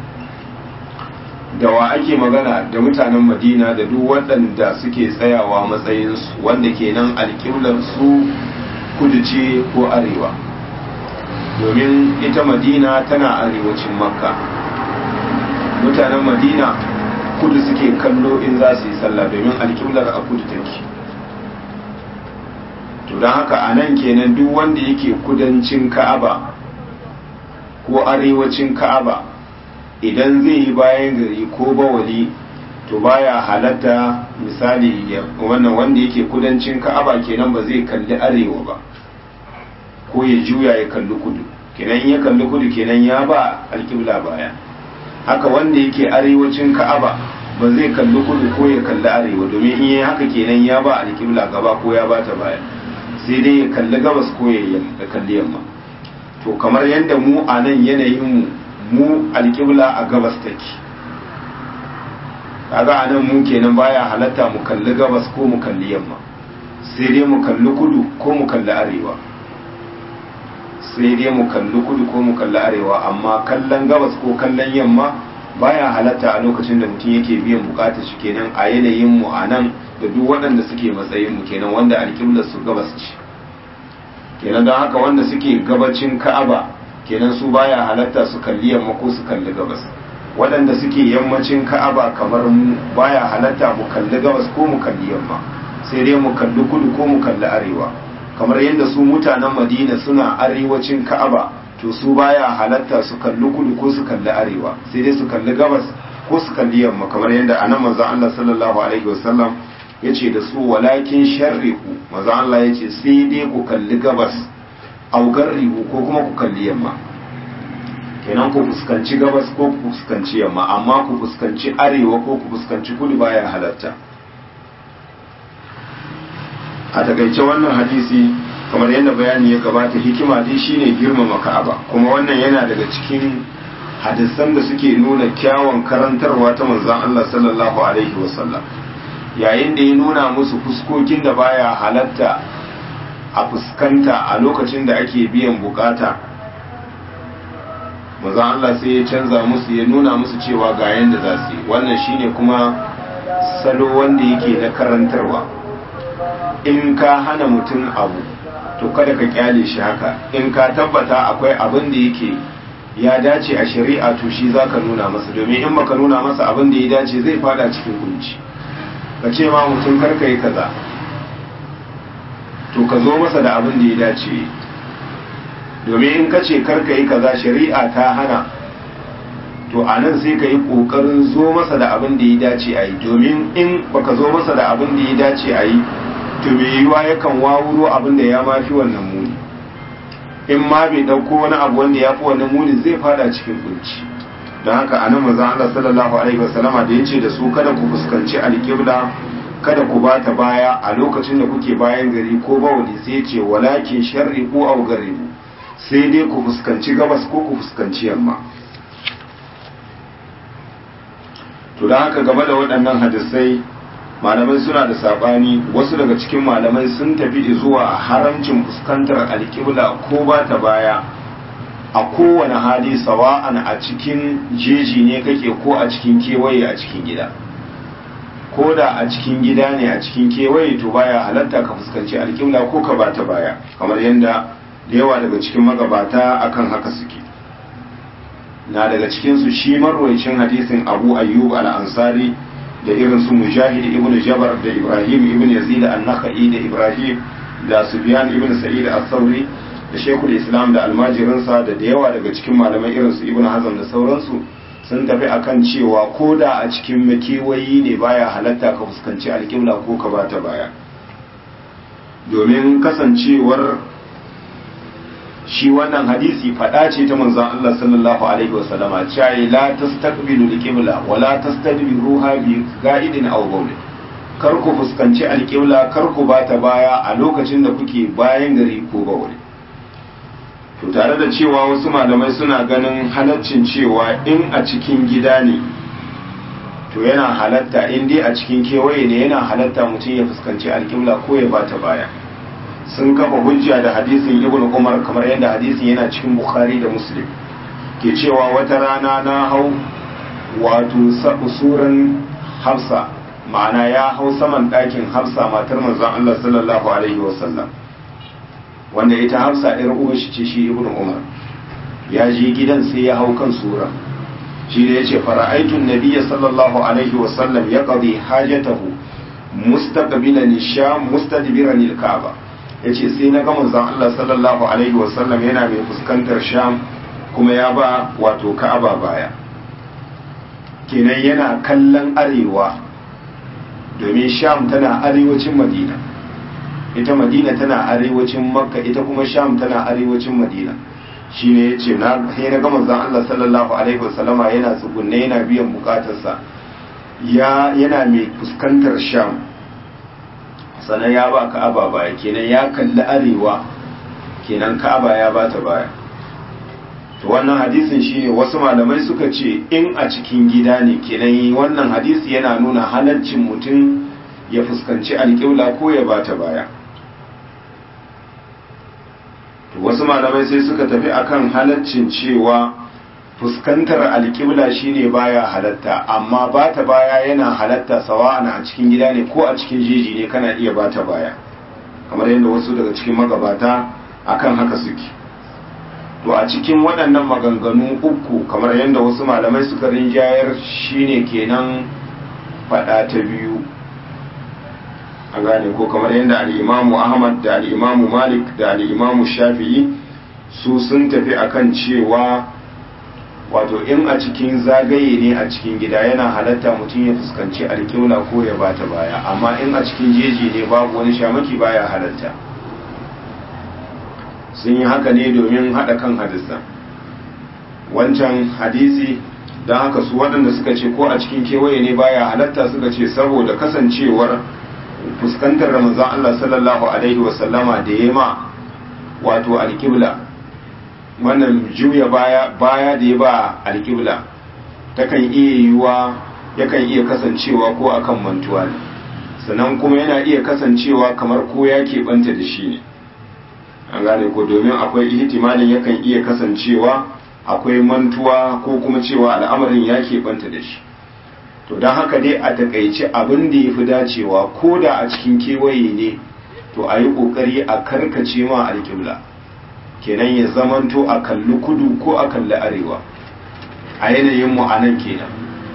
da wa ake magana da mutanen madina da duk waɗanda suke tsayawa matsayinsu wanda kenan alƙiblar su kudu ce ko arewa domin ita madina tana arewacin makka mutanen madina kudu suke kallo in za su yi sallah domin alƙiblar a kudu take to don haka a nan kenan duk wanda yake kudancin ka'aba ko arewacin ka'aba idan zai yi bayan gari ko bawali to baya halatta misali wannan wanda yake kudancin ka'aba kenan ba zai kalli arewa ba ko ya juya ya kalli kudu kenan ya kalli kudu kenan ya ba alƙibla baya haka wanda yake arewacin ka'aba ba zai kalli kudu ko ya kalli arewa domin in yi haka kenan ya ba alƙibla gaba ko ya bata baya sai dai ya kalli gabas ko ya kalli yamma to kamar yadda mu a nan yanayin mu mu alƙibla a gabas take kaga a nan mu kenan baya halatta mu kalli gabas ko mu kalli yamma sai dai mu kalli kudu ko mu kalli arewa sai dai mu kalli kudu ko mu kalli arewa amma kallon gabas ko kallon yamma baya halatta a lokacin da mutum yake biyan bukatar shi kenan a yanayin mu a nan da duk waɗanda suke matsayin mu kenan wanda alƙiblar su gabas ce kenan don haka wanda suke gabacin ka'aba kenan su baya halatta su kalli yamma ko su kalli gabas waɗanda suke yammacin ka'aba kamar mu baya halatta mu kalli gabas ko mu kalli yamma sai dai mu kalli kudu ko mu kalli arewa kamar yadda su mutanen madina suna arewacin ka'aba to su baya halatta su kalli kudu ko su kalli arewa sai dai su kalli gabas ko su kalli yamma kamar yadda anan manzo Allah sallallahu alaihi wasallam yace da su walakin sharrihu manzo Allah yace sai dai ku kalli gabas au garrihu ko kuma ku kalli yamma kenan ku fuskanci gabas ko ku fuskanci yamma amma ku fuskanci arewa ko ku fuskanci kudu baya halatta a takaice wannan hadisi kamar yadda bayani ya gabata hikima dai shine girmama ka'aba kuma wannan yana daga cikin hadisan da suke nuna kyawun karantarwa ta manzon Allah sallallahu alaihi wasallam yayin da ya nuna musu fuskokin da baya halatta a fuskanta a lokacin da ake biyan bukata manzon Allah sai ya canza musu ya nuna musu cewa ga yanda za su yi wannan shine kuma salo wanda yake na karantarwa in ka hana mutum abu to kada ka kyale shi haka in ka tabbata akwai abin da yake ya dace a shari'a to shi za ka nuna masa domin in baka nuna masa abin da ya dace zai fada cikin kunci ka ce ma mutum karka yi kaza to ka zo masa da abin da ya dace domin in ka ce karka yi kaza shari'a ta hana to a nan sai ka yi ƙoƙarin zo masa da abin da ya dace a yi domin in baka zo masa da abin da ya dace a yi to mai yiwuwa yakan wawuro abin da ya mafi wannan muni in ma bai ɗauko wani abu wanda ya fi wannan muni zai fada cikin kunci don haka a nan maza Allah sallallahu alaihi wasallama da ya ce da su kada ku fuskanci alƙibla kada ku ba ta baya a lokacin da kuke bayan gari ko bawali sai ya ce walakin sharri ko au garibu sai dai ku fuskanci gabas ko ku fuskanci yamma to don haka game da waɗannan hadisai malamai suna da sabani wasu daga cikin malamai sun tafi zuwa haramcin fuskantar alƙibla ko ba ta baya a kowane hali sawa'an a cikin jeji ne kake ko a cikin kewaye a cikin gida ko da a cikin gida ne a cikin kewaye to baya halatta ka fuskanci alƙibla ko ka ba ta baya kamar yadda da yawa daga cikin magabata akan haka suke na daga cikinsu shi marwaicin hadisin abu ayyub al-ansari da irin su mujahid ibn jabar da ibrahim ibn yazid an-nakhai da ibrahim da sufyan ibn sa'id as-sauri da shekul islam da almajirinsa da da yawa daga cikin malamai irin su ibn hazm da sauransu sun tafi akan cewa ko da a cikin makewayi ne baya halatta ka fuskanci alƙibla ko ka bata baya domin kasancewar shi wannan hadisi faɗa ce ta manzon Allah sallallahu alaihi wa sallama cewa la tastaqbilu al-qibla wa la tastadbiruha bi ga'idin aw bawl kar ku fuskanci al-qibla kar ku bata baya a lokacin da kuke bayan gari ko bawl to tare da cewa wasu malamai suna ganin halaccin cewa in a cikin gida ne to yana halatta in dai a cikin kewaye ne yana halatta mutum ya fuskanci al-qibla ko ya bata baya sun kafa hujja da hadisin ibn umar kamar yadda hadisin yana cikin bukhari da muslim ke cewa wata rana na hau wato suran hafsa ma'ana ya hau saman ɗakin hafsa matar manzon allah sallallahu alaihi wasallam wanda ita hafsa ɗin uwa shi ce shi ibn umar ya je gidan sai ya hau kan sura shi da ya ce fara'aitun nabiya sallallahu alaihi wasallam ya qadi hajatahu mustaqbilan sham mustadbiran al-ka'ba ya ce sai na gama zan Allah sallallahu Alaihi wasallam yana mai fuskantar sham kuma ya ba wato ka'aba baya kenan yana kallon arewa domin sham tana arewacin madina ita madina tana arewacin makka ita kuma sham tana arewacin madina shine ya ce na gama zan Allah sallallahu Alaihi wasallama yana tsugunne yana biyan bukatarsa yana mai fuskantar sham sannan ya ba ka'aba baya kenan ya kalli arewa kenan ka'aba ya ba ta baya to wannan hadisin shine wasu malamai suka ce in a cikin gida ne kenan wannan hadisi yana nuna halaccin mutum ya fuskanci alƙibla ko ya ba ta baya to wasu malamai sai suka tafi akan halaccin cewa fuskantar alƙibla shine baya halatta amma ba ta baya yana halatta sawa'an a cikin gida ne ko a cikin jeji ne kana iya ba ta baya kamar yadda wasu daga cikin magabata akan haka suke to a cikin waɗannan maganganu uku kamar yadda wasu malamai suka rinjayar shine kenan faɗa ta biyu an gane ko kamar yadda al'imamu ahmad da al'imamu malik da al'imamu shafi'i su sun tafi akan cewa wato in a cikin zagaye ne a cikin gida yana halatta mutum ya fuskanci alƙibla ko ya bata baya amma in a cikin jeji ne babu wani shamaki baya halatta sun yi haka ne domin haɗa kan hadisan wancan hadisi don haka su waɗanda suka ce ko a cikin kewaye ne baya halatta suka ce saboda kasancewar fuskantar ramazan Allah sallallahu alaihi wasallama da ya ma wato alƙibla wannan juya baya baya da ya ba alƙibla takan iya yiwuwa yakan iya kasancewa ko akan mantuwa ne sannan kuma yana iya kasancewa kamar ko ya keɓanta da shi ne an gane ko domin akwai ihtimalin yakan iya kasancewa akwai mantuwa ko kuma cewa al'amarin ya keɓanta da shi to don haka dai a takaice abin da ya fi dacewa ko da a cikin kewaye ne to a yi ƙoƙari a karkace ma alƙibla kenan ya zamanto a kalli kudu ko a kalli arewa a yanayin mu a nan kenan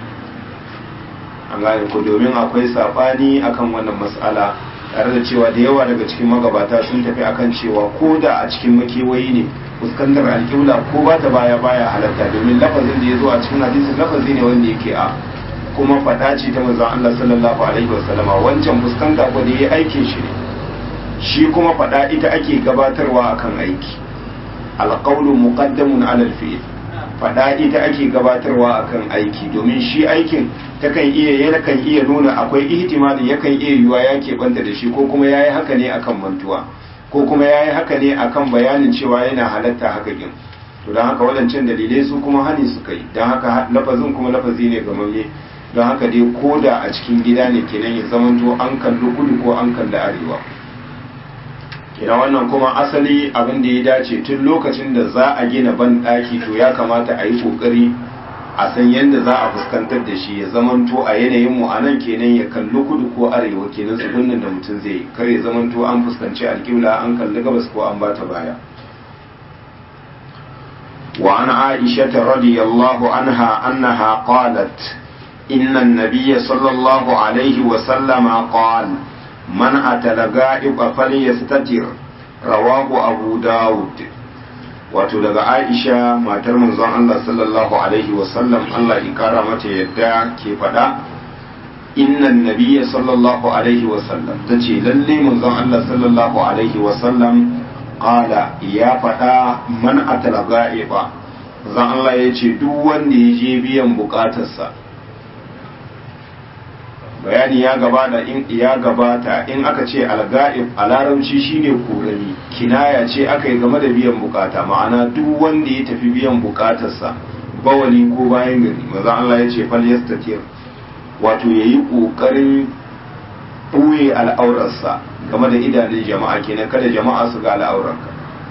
an gane ko domin akwai saɓani akan wannan matsala tare da cewa da yawa daga cikin magabata sun tafi akan cewa ko da a cikin makewayi ne fuskantar alƙibla ko ba ta baya baya halatta domin lafazin da ya zo a cikin hadisin lafazi ne wanda yake a kuma faɗa ce ta manzon Allah sallallahu alaihi wasallama wancan fuskanta ko da yayi aikin shi ne shi kuma faɗa ita ake gabatarwa akan aiki alqawlu muqaddamun ala alfi'l faɗa ita ake gabatarwa akan aiki domin shi aikin takan iya yakan iya nuna akwai ihtimalin yakan iya yiwa ya keɓanta da shi ko kuma yayi haka ne akan mantuwa ko kuma yayi haka ne akan bayanin cewa yana halatta haka kin to don haka waɗancan dalilai su kuma hani suka yi don haka lafazin kuma lafazi ne gamamme don haka dai ko da a cikin gida ne kenan ya zamanto an kalli kudu ko an kalli arewa kenan wannan kuma asali abin da ya dace tun lokacin da za a gina ban ɗaki to ya kamata a yi ƙoƙari a san yadda za a fuskantar da shi ya zamanto a yanayin mu a nan kenan ya kalli kudu ko arewa kenan tsugunnin da mutum zai kar ya zamanto an fuskanci alƙibla an kalli gabas ko an bata baya وعن عائشة رضي الله عنها أنها قالت إن النبي صلى الله عليه وسلم قال من أتى الغائب فليستتر رواه أبو داود wato daga Aisha matar manzon Allah sallallahu alaihi wasallam Allah ya kara mata yadda ke faɗa innan nabiyya sallallahu alaihi wasallam ta ce lalle manzon Allah sallallahu alaihi wasallam qala ya faɗa man atala ga'iba manzon Allah ya ce duk wanda ya je biyan bukatarsa bayani ya gabata in ya gabata in aka ce alga'ib a larabci shine korami kinaya ce aka yi game da biyan bukata ma'ana duk wanda ya tafi biyan bukatarsa bawali ko bayan gari maza Allah ya ce fal yastatir wato yayi kokarin ɓoye al'aurarsa game da idanun jama'a kenan kada jama'a su ga al'aurarka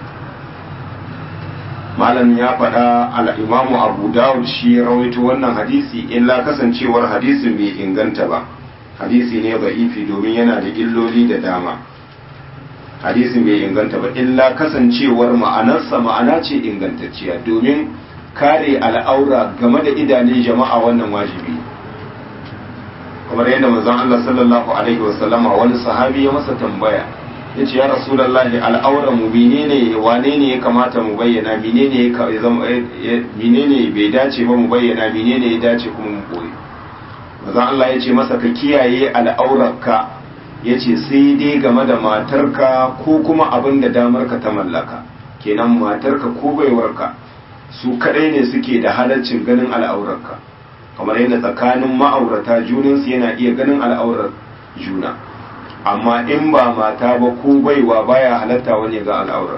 malam ya faɗa al'imamu abu dawud shi ya rawaito wannan hadisi illa kasancewar hadisin bai inganta ba hadisi ne ifi domin yana da illoli da dama hadisin bai inganta ba illa kasancewar ma'anarsa ma'ana ce ingantacciya domin kare al'aura game da idanun jama'a wannan wajibi kamar yadda manzon Allah sallallahu alaihi wasallama wani sahabi ya masa tambaya ya ce ya rasulallahi al'auran mu menene wane ne ya kamata mu bayyana menene ya zama menene bai dace ba mu bayyana menene ya dace kuma mu koyi manzon Allah ya ce masa ka kiyaye al'aurarka ya ce sai dai game da matarka ko kuma abin da damarka ta mallaka kenan matarka ko baiwarka su kadai ne suke da halaccin ganin al'aurarka kamar yadda tsakanin ma'aurata junansu yana iya ganin al'aurar juna amma in ba mata ba ko baiwa baya halatta wani ga al'aurar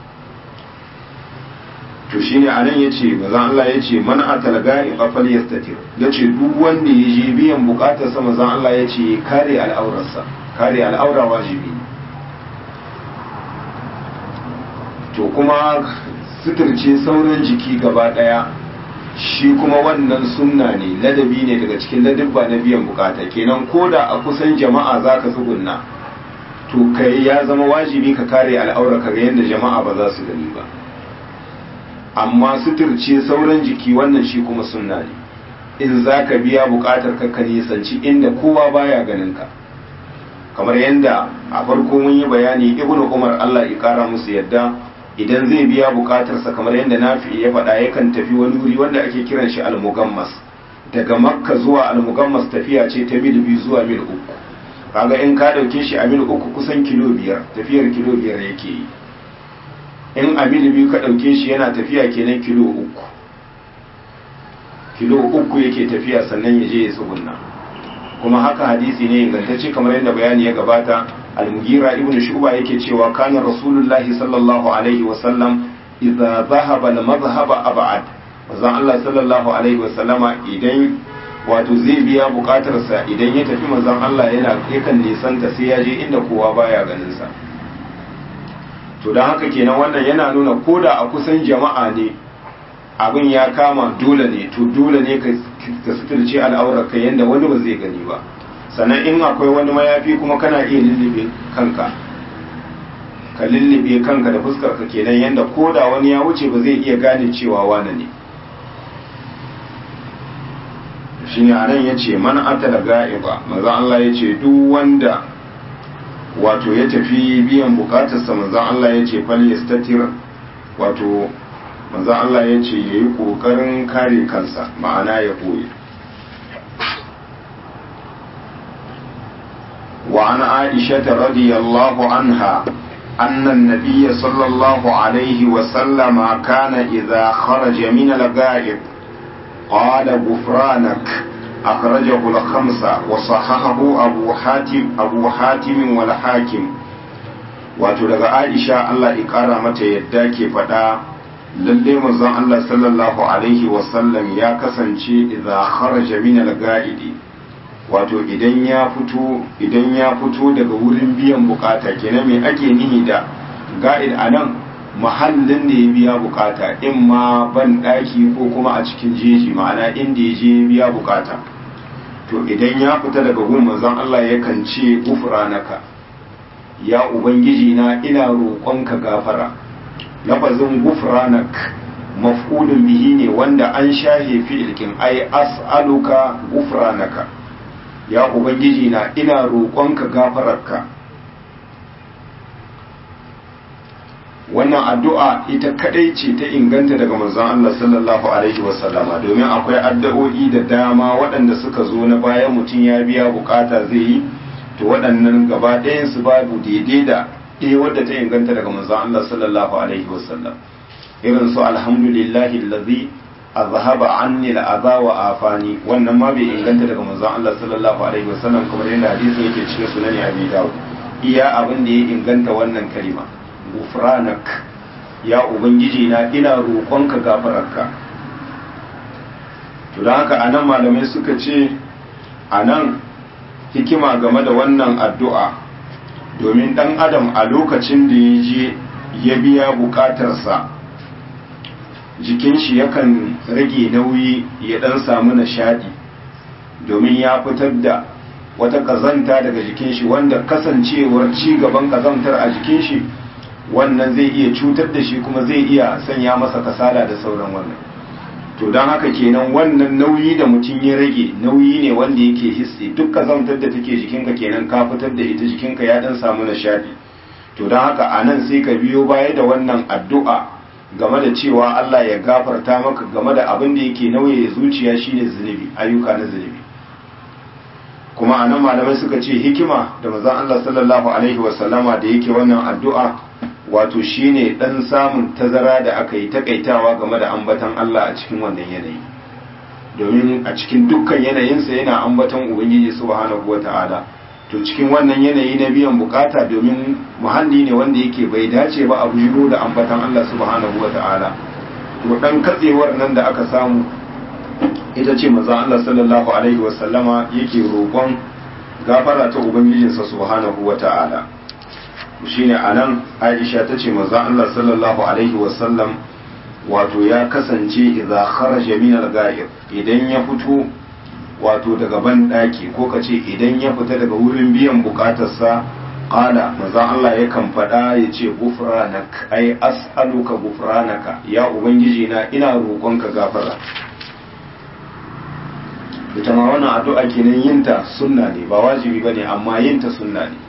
to shine anan yace manzon Allah yace man atal ga'i fal yastatir yace duk wanda ya je biyan bukatar sa manzon Allah yace kare al'aurarsa kare al'aura wajibi to kuma suturce sauran jiki gaba daya shi kuma wannan sunna ne ladabi ne daga cikin ladabba na biyan bukata kenan ko da a kusan jama'a za ka tsugunna to kai ya zama wajibi ka kare al'aura ka ga yadda jama'a ba za su gani ba amma suturce sauran jiki wannan shi kuma sunna ne in za ka biya bukatar ka ka nisanci inda kowa baya ganin ka kamar yadda a farko mun yi bayani ibnu umar Allah ya kara musu yadda idan zai biya bukatarsa kamar yadda nafi ya faɗa yakan tafi wani wuri wanda ake kiran shi al-mugammas daga makka zuwa al-mugammas tafiya ce ta mil biyu zuwa mil uku kaga in ka dauke shi a mil uku kusan kilo biyar tafiyar kilo biyar yake yi in a mil biyu ka dauke shi yana tafiya kenan kilo uku kilo uku yake tafiya sannan ya je ya tsugunna kuma haka hadisi ne ingantacce kamar yadda bayani ya gabata al-mugira ibn shuba yake cewa kana rasulullahi sallallahu alaihi wa sallam idza dhahaba al-madhhaba ab'ad manzon Allah sallallahu alaihi wa sallama idan wato zai biya bukatarsa idan ya tafi manzon Allah yana yakan nisanta sai ya je inda kowa baya ganin sa to dan haka kenan wannan yana nuna koda a kusan jama'a ne abin ya kama dole ne to dole ne ka suturce al'aurar ka yanda wani ba zai gani ba sannan in akwai wani mayafi kuma kana iya lullube kanka ka lullube kanka da fuskar ka kenan yanda ko da wani ya wuce ba zai iya gane cewa wane ne shine anan yace man atala ga'iba maza Allah yace duk wanda wato ya tafi biyan bukatarsa maza Allah yace fal yastatir wato manzo Allah ya ce ya yi ƙoƙarin kare kansa ma'ana ya ɓoye wa an aisha ta radiyallahu anha أن النبي صلى الله عليه وسلم كان إذا خرج من الغائب قال غفرانك أخرجه الخمسة وصححه أبو حاتم أبو حاتم والحاكم wato daga Aisha Allah ya ƙara mata yadda ke faɗa lalle manzon Allah sallallahu alaihi wasallam ya kasance idza kharaja min al-ga'idi wato idan ya fito idan ya fito daga wurin biyan bukata kenan me ake nihi da ga'id anan mahallin da ya biya bukata in ma ban daki ko kuma a cikin jeji ma'ana inda ya je biya bukata to idan ya fita daga gun manzon Allah yakan ce ufranaka ya ubangiji na ina roƙonka gafara lafazin gufranak maf'ulun bihi ne wanda an shahe fi'ilkin ai as'aluka gufranaka ya ubangiji na ina roƙonka gafararka wannan addu'a ita kadai ce ta inganta daga manzon Allah sallallahu alaihi wasallama domin akwai addu'o'i da dama waɗanda suka zo na bayan mutum ya biya bukata zai yi to waɗannan gaba ɗayan su babu daidai da ɗaya wadda ta inganta daga manzon Allah sallallahu alaihi wasallam irin su alhamdulillahi allazi azhaba anni al'adha wa afani wannan ma bai inganta daga manzon Allah sallallahu alaihi wasallam kamar yadda hadisin yake cikin sunan Abi Dawud iya abin da ya inganta wannan kalima gufranak ya ubangiji na ina roƙonka gafararka to don haka anan malamai suka ce anan hikima game da wannan addu'a domin ɗan adam a lokacin da ya je ya biya buƙatarsa jikin shi yakan rage nauyi ya ɗan samu nishaɗi domin ya fitar da wata ƙazanta daga jikin shi wanda kasancewar ci gaban ƙazantar a jikin shi wannan zai iya cutar da shi kuma zai iya sanya masa kasala da sauran wannan to don haka kenan wannan nauyi da mutum ya rage nauyi ne wanda yake hissi duk kazantar da take jikinka kenan ka fitar da ita jikinka ya dan samu nishadi to don haka a nan sai ka biyo baya da wannan addu'a game da cewa Allah ya gafarta maka game da abin da yake nauye zuciya shine zunubi ayyuka na zunubi kuma a nan malamai suka ce hikima da mazan Allah sallallahu alaihi wasallama da yake wannan addu'a wato shine dan samun tazara da aka yi takaitawa game da ambatan Allah a cikin wannan yanayi domin a cikin dukkan yanayinsa yana ambatan ubangiji subhanahu wata'ala to cikin wannan yanayi na biyan bukata domin muhalli ne wanda yake bai dace ba a bujiro da ambatan Allah subhanahu wata'ala to dan katsewar nan da aka samu ita ce manzon Allah sallallahu alaihi wasallama yake roƙon gafara ta ubangijinsa subhanahu wata'ala shine anan Aisha tace manzo Allah sallallahu alaihi wasallam wato ya kasance idza kharaja min al-ga'ib idan ya fito wato daga ban daki ko kace idan ya fita daga wurin biyan bukatarsa qala manzo Allah yakan fada yace gufranak ai as'aluka gufranaka ya ubangiji na ina roƙonka gafara ita ma wannan addu'a kenan yinta sunna ne ba wajibi bane amma yinta sunna ne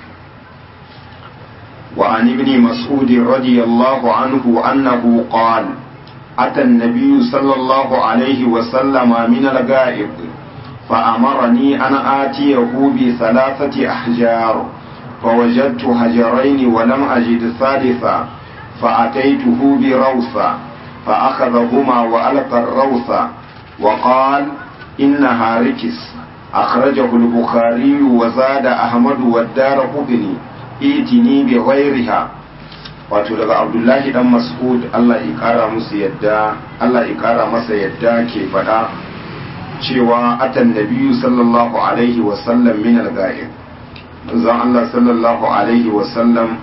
wa an ibn mas'ud radiyallahu anhu annahu qala أتى النبي صلى الله عليه وسلم من الغائب فأمرني أن آتيه بثلاثة أحجار فوجدت حجرين ولم أجد ثالثا فأتيته بروثة فأخذهما وألقى الروثة وقال إنها ركس أخرجه البخاري وزاد أحمد والدار قبني ائتني بغيرها wato daga abdullahi dan mas'ud Allah ya kara musu yadda Allah ya kara masa yadda ke faɗa cewa atan nabiyyu sallallahu alaihi wa sallam min al-ga'ib manzon Allah sallallahu alaihi wa sallam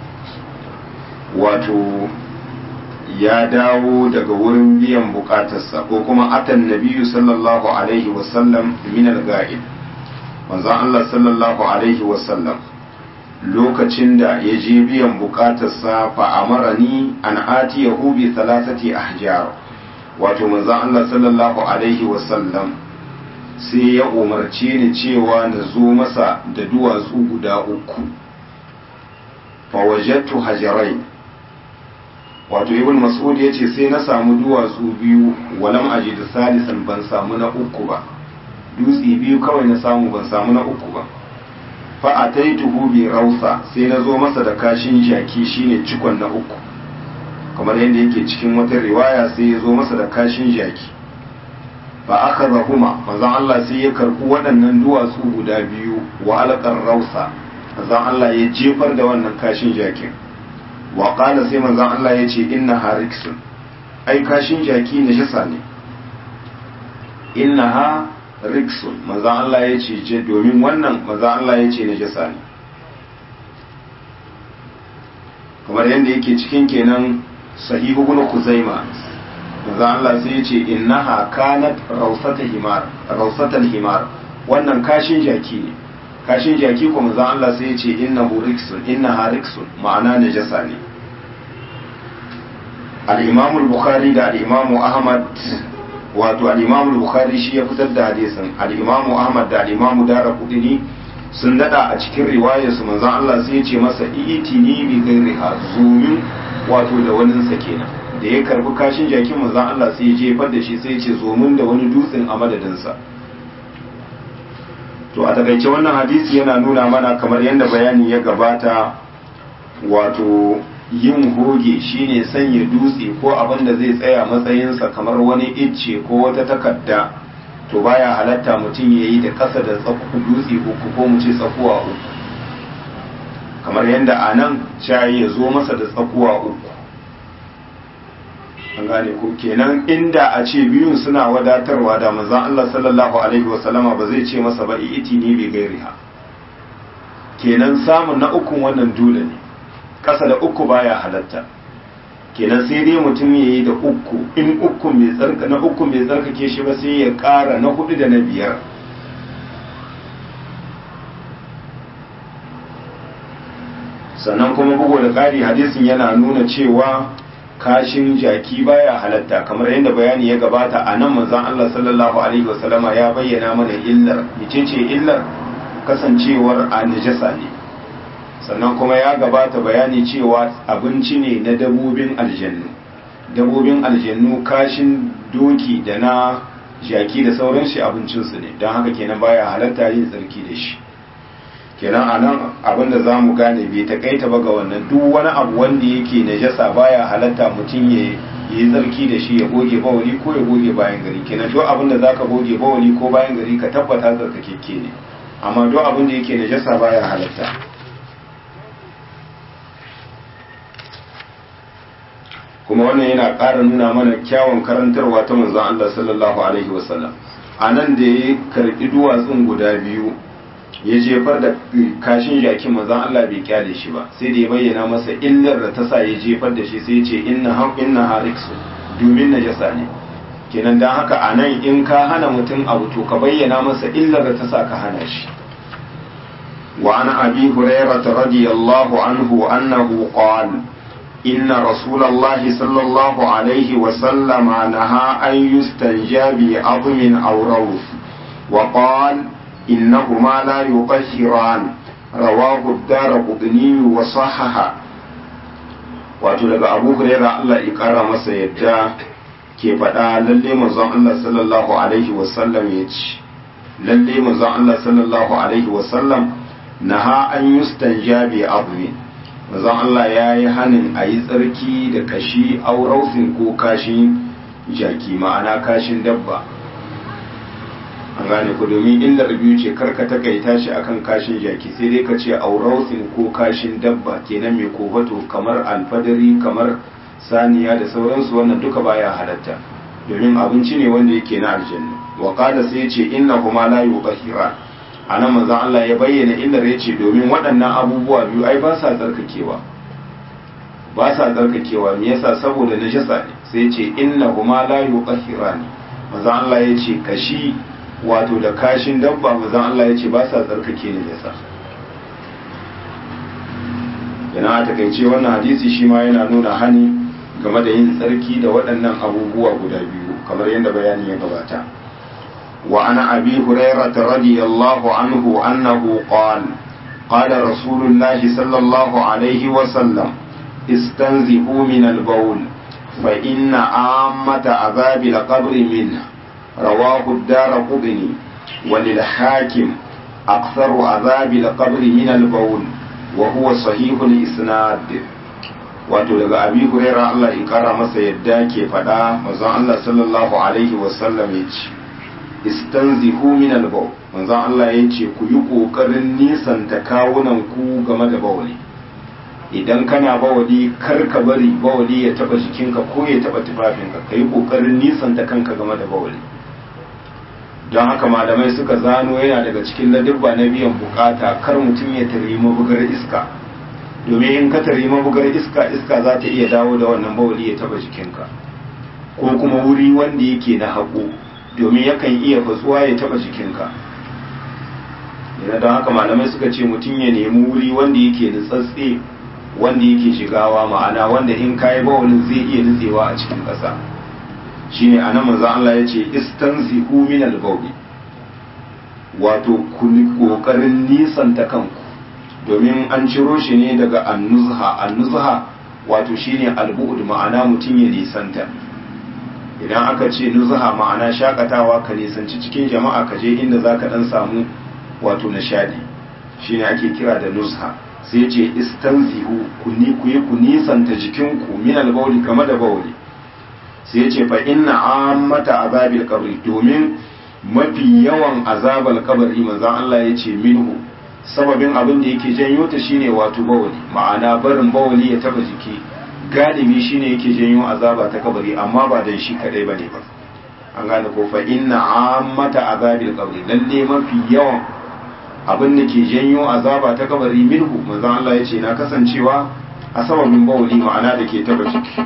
wato ya dawo daga wurin biyan bukatarsa ko kuma atan nabiyyu sallallahu alaihi wa sallam min al-ga'ib manzon Allah sallallahu alaihi wa sallam lokacin da ya je biyan bukatarsa fa amarani an ati yahu bi thalathati ahjar wato manzon Allah sallallahu alaihi wasallam sai ya umarce ni cewa na zo masa da duwatsu guda uku fa wajadtu hajarai wato ibn mas'ud yace sai na samu duwatsu biyu walam ajid salisan ban samu na uku ba dutse biyu kawai na samu ban samu na uku ba fa'ataituhu bi rausa sai na zo masa da kashin jaki shine cikon na uku kamar yadda yake cikin wata riwaya sai ya zo masa da kashin jaki fa aka zahuma manzon Allah sai ya karɓi waɗannan duwatsu guda biyu wa alƙar rausa manzon Allah ya jefar da wannan kashin jakin wa qala sai manzon Allah ya ce inna hariksun ai kashin jaki na shasa ne inna ha riksun manzan Allah ya ce je domin wannan manzan Allah ya ce najasa ne kamar yadda yake cikin kenan sahihu ibn kuzaima manzan Allah sai ya ce innaha kanat rausata himar rausatal himar wannan kashin jaki ne kashin jaki ko manzan Allah sai ya ce innahu riksun innaha riksun ma'ana najasa ne al-imam al-bukhari da al-imam ahmad wato al-Imam bukhari shi ya fitar da hadisin al-Imam Ahmad da al-Imam Daraqutni sun dada a cikin riwayar su manzon Allah sai ya ce masa itini bi ghairiha zumin wato da wani sa kenan da ya karbi kashin jakin manzon Allah sai ya jefar da shi sai ya ce zomin da wani dutsen a madadin sa to a takaice wannan hadisi yana nuna mana kamar yadda bayani ya gabata wato yin hoge shine sanya dutse ko abin da zai tsaya matsayinsa kamar wani icce ko wata takarda to baya halatta mutum ya yi da ƙasa da tsaku dutse uku ko mu ce tsakuwa uku kamar yadda a nan shayi ya zo masa da tsakuwa uku an gane ko kenan inda a ce biyun suna wadatarwa da manzon Allah sallallahu alaihi wasallama ba zai ce masa ba iti ni bi gairiha kenan samun na ukun wannan dole ne kasa da uku baya halatta kenan sai dai mutum ya yi da uku in uku mai tsarka na uku mai tsarkake shi ba sai ya ƙara na hudu da na biyar sannan kuma bugu da ƙari hadisin yana nuna cewa kashin jaki baya halatta kamar yadda bayani ya gabata a nan manzon Allah sallallahu alaihi wasallama ya bayyana mana illar mecece illar kasancewar a najasa ne sannan kuma ya gabata bayani cewa abinci ne na dabobin aljannu dabobin aljannu kashin doki da na jaki da sauran shi abincinsu ne don haka kenan baya halatta yin tsarki da shi kenan a nan abinda za mu gane bai takaita ba ga wannan duk wani abu wanda yake najasa baya halatta mutum ya yi tsarki da shi ya goge bawali ko ya goge bayan gari kenan duk abinda za ka goge bawali ko bayan gari ka tabbata tsarkakekke ne amma duk abinda yake najasa baya halatta kuma wannan yana ƙara nuna mana kyawun karantarwa ta manzon Allah sallallahu alaihi wasallam a nan da ya karɓi duwatsun guda biyu ya jefar da kashin jakin manzon Allah bai kyale shi ba sai da ya bayyana masa illar da ta sa ya jefar da shi sai ya ce inna ham inna hariksu domin najasa ne kenan dan haka a nan in ka hana mutum abu to ka bayyana masa illar da ta sa ka hana shi وعن أبي هريرة رضي الله عنه أنه قال إن رسول الله صلى الله عليه وسلم نهى أن يستنجى بعظم أو روث وقال إنهما لا يطهران رواه الدار قطني وصححه wato daga abu huraira Allah ya kara masa yadda ke faɗa lalle manzon Allah sallallahu alaihi wasallam ya ce lalle manzon Allah sallallahu alaihi wasallam naha an yustanja bi azmi manzon Allah ya yi hanin a yi tsarki da kashi aurausin ko kashin jaki ma'ana kashin dabba an gane ku domin illar biyu ce karka takaita shi akan kashin jaki sai dai ka ce aurausin ko kashin dabba kenan mai kofato kamar alfadari kamar saniya da sauransu wannan duka baya halatta domin abinci ne wanda yake na aljanna wa qala sai ce inna huma la yutahhira anan manzon Allah ya bayyana illar yace domin waɗannan abubuwa biyu ai ba sa tsarkakewa ba sa tsarkakewa me yasa saboda najasa ne sai ce inna huma la yutahhirani manzon Allah ya ce kashi wato da kashin dabba mazan Allah ya ce ba sa tsarkake ne yasa yana a takaice wannan hadisi shi ma yana nuna hani game da yin tsarki da waɗannan abubuwa guda biyu kamar yadda bayani ya gabata wa ana abi hurairah radiyallahu anhu annahu qala qala rasulullahi sallallahu alaihi wa sallam istanzihu min al-bawl fa inna ammata azabil qabri minhu رواه الدار قطني وللحاكم أكثر عذاب القبر من البول وهو صحيح الإسناد wato daga abi huraira Allah in kara masa yadda ke faɗa manzon Allah sallallahu alaihi wasallam ya ce istanzihu min albaw manzon Allah ya ce ku yi kokarin nisanta kawunan ku game da bawali idan kana bawali kar ka bari bawali ya taba jikinka ko ya taba tufafinka ka yi kokarin nisanta kanka game da bawali don haka malamai suka zano yana daga cikin ladubba na biyan bukata kar mutum ya tari mabugar iska domin in ka tari mabugar iska iska za ta iya dawo da wannan bawali ya taba jikinka ko kuma wuri wanda yake na haƙo domin yakan iya fatsuwa ya taba jikinka yana don haka malamai suka ce mutum ya nemi wuri wanda yake nutsatse wanda yake shigawa ma'ana wanda in kayi bawalin zai iya nutsewa a cikin ƙasa shine anan manzo Allah ya ce istanzihu min al-bawl wato ku kokarin nisanta kanku domin an ciro shi ne daga annuzha annuzha wato shine al-bu'd ma'ana mutum ya nisanta idan aka ce nuzha ma'ana shakatawa ka nisanci cikin jama'a ka je inda zaka dan samu wato nishadi shine ake kira da nuzha sai ce istanzihu ku ni ku yi ku nisanta jikinku min al-bawl kama da bawli sai ce fa inna ammata azabil qabri domin mafi yawan azabal kabari manzon Allah ya ce minhu sababin abin da yake janyo ta shine wato bawali ma'ana barin bawali ya taba jiki galibi shine yake janyo azaba ta kabari amma ba dan shi kadai bane ba an gane ko fa inna ammata azabil qabri lalle mafi yawan abin da ke janyo azaba ta kabari minhu manzon Allah ya ce na kasancewa a sababin bawali ma'ana da ke taba jiki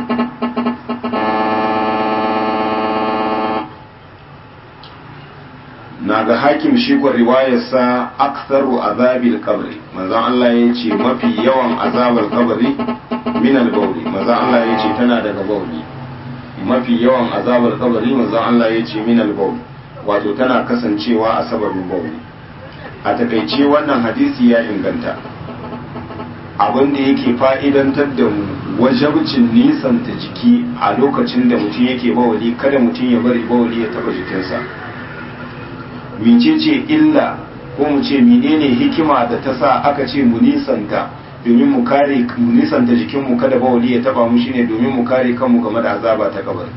na ga hakim shi kwa riwayarsa aktharu azabil kabri manzon Allah ya ce mafi yawan azabar kabari min al-bawli manzon Allah ya ce tana daga bawli mafi yawan azabar kabari manzon Allah ya ce min al-bawli wato tana kasancewa a sababin bawli a takaice wannan hadisi ya inganta abin da yake fa'idantar da mu wajabcin nisanta jiki a lokacin da mutum yake bawali kada mutum ya bari bawali ya taba jikinsa mecece illa ko mu ce menene hikima da ta sa aka ce mu nisanta domin mu kare mu nisanta jikinmu kada bawali ya taba mu shine domin mu kare kanmu game da azaba ta kabari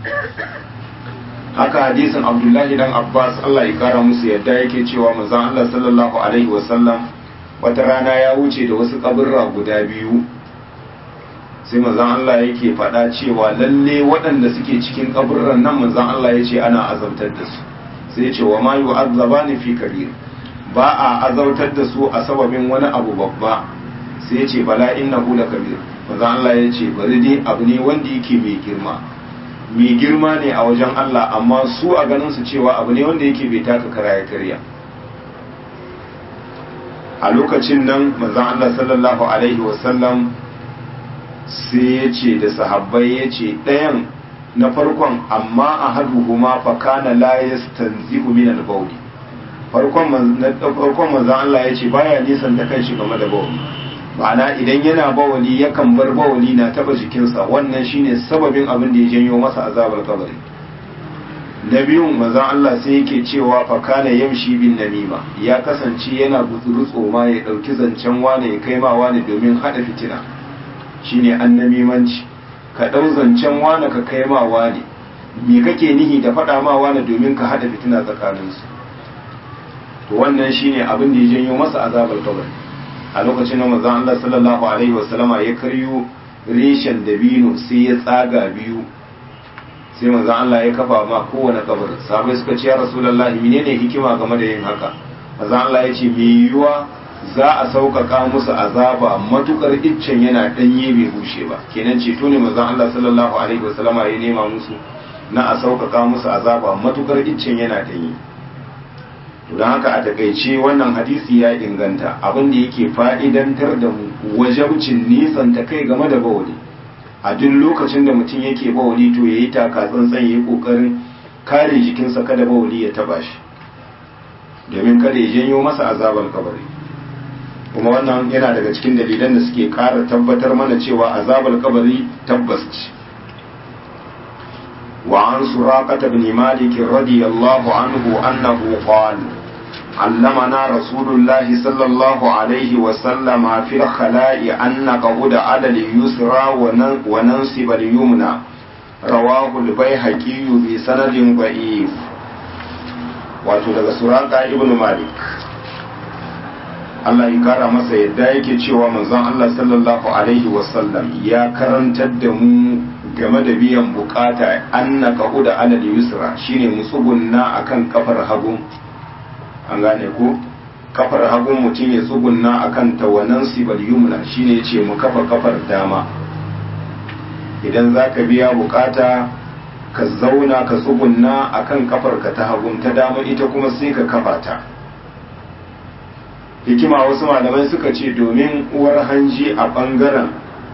haka hadisin abdullahi dan abbas Allah ya kara musu yadda yake cewa manzon Allah sallallahu alaihi wasallam wata rana ya wuce da wasu kaburra guda biyu sai manzon Allah yake faɗa cewa lalle waɗanda suke cikin kaburran nan manzon Allah ya ce ana azabtar da su sai ce wa ma yu'azzabani fi kabir ba a azautar da su a sababin wani abu babba sai ce bala innahu la kabir manzo Allah ya ce bari dai abu ne wanda yake mai girma mai girma ne a wajen Allah amma su a ganin su cewa abu ne wanda yake bai taka kara ya karya a lokacin nan manzo Allah sallallahu alaihi wasallam sai ya ce da sahabbai ya ce ɗayan na farkon amma ahaduhuma fa kana la yastanzihu min al-bawl farkon farkon manzon Allah ya ce baya nisan da kanshi game da bawli ma'ana idan yana bawali yakan bar bawali na taba jikinsa wannan shine sababin abin da ya janyo masa azabar kabari na biyun manzon Allah sai yake cewa fa kana yamshi bin namima ya kasance yana gutsuru tsoma ya dauki zancen wane ya kai ma wane domin hada fitina shine annamimanci ka dau zancen wane ka kai ma wane me kake nihi da faɗa ma wane domin ka hada fitina tsakaninsu to wannan shine abin da ya janyo masa azabar kabari a lokacin da manzon Allah sallallahu alaihi wasallama ya karyo reshen dabino sai ya tsaga biyu sai manzon Allah ya kafa ma kowane kabar sabai suka ce ya rasulullahi menene hikima game da yin haka manzon Allah ya ce me yiwuwa za a sauƙaƙa musu azaba matukar iccen yana ɗanye bai bushe ba kenan ceto ne manzon Allah sallallahu alaihi wasallama ya nema musu na a sauƙaƙa musu azaba matukar iccen yana ɗanye don haka a takaice wannan hadisi ya inganta abin da yake fa'idantar da mu wajabcin nisan ta kai game da bawali a duk lokacin da mutum yake bawali to ya yi taka tsantsan ya yi ƙoƙarin kare jikinsa kada bawali ya taba shi domin kada ya janyo masa azabar kabari kuma wannan yana daga cikin dalilan da suke ƙara tabbatar mana cewa azabar kabari tabbas ce وعن سراقة بن مالك رضي الله عنه أنه قال علمنا رسول الله صلى الله عليه وسلم في الخلاء أن نقعد على اليسرى وننصب اليمنى رواه البيهقي بسند ضعيف wato daga suraka ibn malik Allah ya kara masa yadda yake cewa manzon Allah sallallahu alaihi wasallam ya karantar da mu game da biyan bukata anna da alal yusra shine musugunna akan kafar hagu an gane ko kafar hagun mutum ya tsugunna akan tawanan sibal yumna shine yace mu kafa kafar dama idan zaka biya bukata ka zauna ka tsugunna akan kafar ka ta hagun ta dama ita kuma sai ka kafa ta hikima wasu malamai suka ce domin uwar hanji a bangaren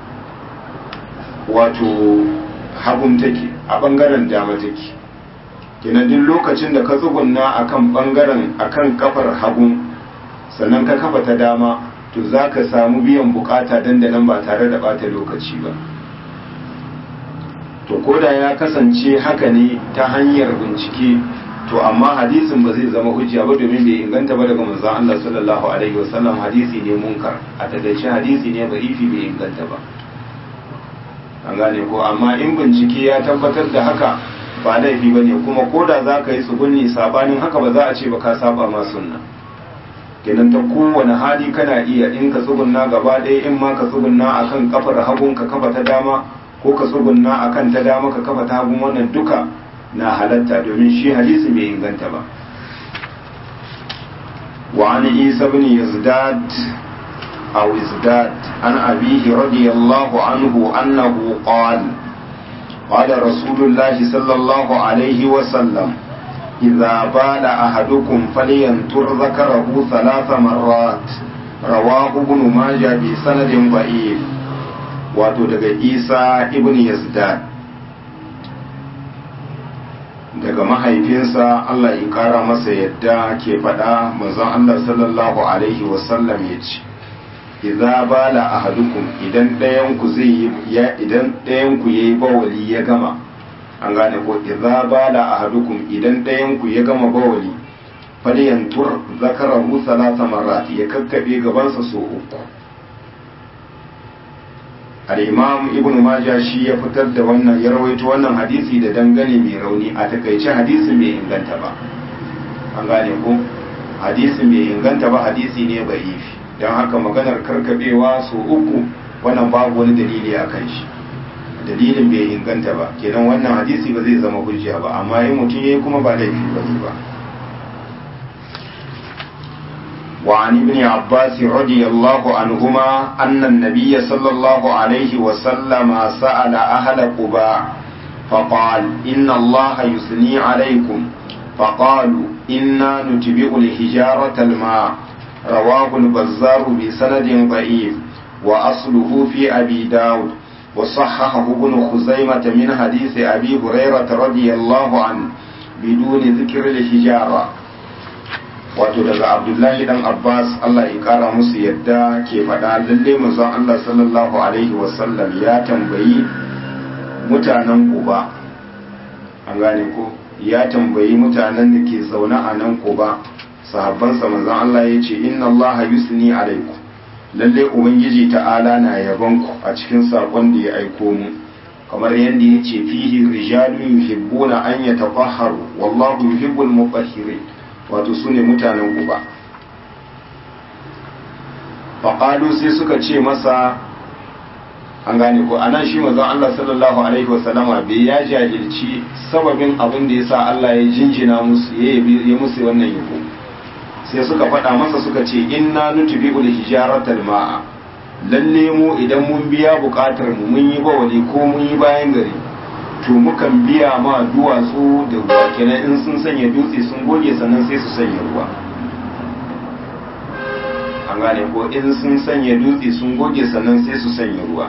wato hagun take a bangaren dama take kenan duk lokacin da ka tsugunna akan bangaren akan kafar hagun sannan ka kafa ta dama to za ka samu biyan bukata dandanan ba tare da bata lokaci ba to koda ya kasance haka ne ta hanyar bincike to amma hadisin ba zai zama hujja ba domin bai inganta ba daga manzon Allah sallallahu alaihi wasallam hadisi ne munkar a takaice hadisi ne da'ifi bai inganta ba an gane ko amma in bincike ya tabbatar da haka ba laifi ba ne kuma ko da za ka yi tsugunni sabanin haka ba za a ce ba ka saba ma sunna kenan ta kowane hali kana iya in ka tsugunna gaba ɗaya in ma ka tsugunna akan kafar hagun ka kafa ta dama ko ka tsugunna akan ta dama ka kafa ta hagun wannan duka na halatta domin shi hadisi bai inganta ba وعن عيسى بن يزداد أو ازداد عن أبيه رضي الله عنه أنه قال قال رسول الله صلى الله عليه وسلم إذا بال أحدكم فلينتر ذكره ثلاث مرات رواه ابن ماجه بسند ضعيف wato daga isa ibn yazdad daga mahaifinsa Allah ya kara masa yadda ke faɗa manzon Allah sallallahu alaihi wasallam ya ce idza bala ahadukum idan ɗayan ku zai yi idan ɗayan ku yayi bawali ya gama an gane ko idza bala ahadukum idan ɗayan ku ya gama bawali falyantur zakarahu salasa marrat ya kakkabe gabansa so uku al-imam ibnu majah shi ya fitar da wannan ya rawaito wannan hadisi da dangane mai rauni a takaice hadisin bai inganta ba an gane ko hadisin bai inganta ba hadisi ne ba'ifi don haka maganar karkabewa su uku wannan babu wani dalili a kan shi dalilin bai inganta ba kenan wannan hadisi ba zai zama hujja ba amma in mutum yayi kuma ba laifi ba ne ba وعن ابن عباس رضي الله عنهما أن النبي صلى الله عليه وسلم سأل أهل قباء فقال إن الله يثني عليكم فقالوا إنا نتبع الحجارة الماء رواه البزار بسند ضعيف وأصله في أبي داود وصححه ابن خزيمة من حديث أبي هريرة رضي الله عنه بدون ذكر الحجارة wato daga abdullahi dan abbas allah ya kara musu yadda ke faɗa lalle manzon allah sallallahu alaihi wasallam ya tambayi mutanen kuba an gane ko ya tambayi mutanen da ke zaune a nan kuba sahabbansa manzon allah ya ce inna allah yusni alaikum lalle ubangiji ta'ala na yaban ku a cikin sakon da ya aiko mu kamar yadda ya ce fihi rijalun yuhibbuna an yatafahharu wallahu yuhibbul mutahhirin wato su ne mutanen kuba faƙalu sai suka ce masa an gane ko a nan shi mazan Allah sallallahu Alaihi wasallama bai ya jahilci sababin abin da ya sa Allah ya jinjina musu ya yi musu wannan yabo sai suka faɗa masa suka ce inna nutubi ul hijaratal ma'a lalle mu idan mun biya buƙatar mu mun yi bawali ko mun yi bayan gari to mukan biya ma duwatsu da ruwa kenan in sun sanya dutse sun goge sannan sai su sanya ruwa an gane ko in sun sanya dutse sun goge sannan sai su sanya ruwa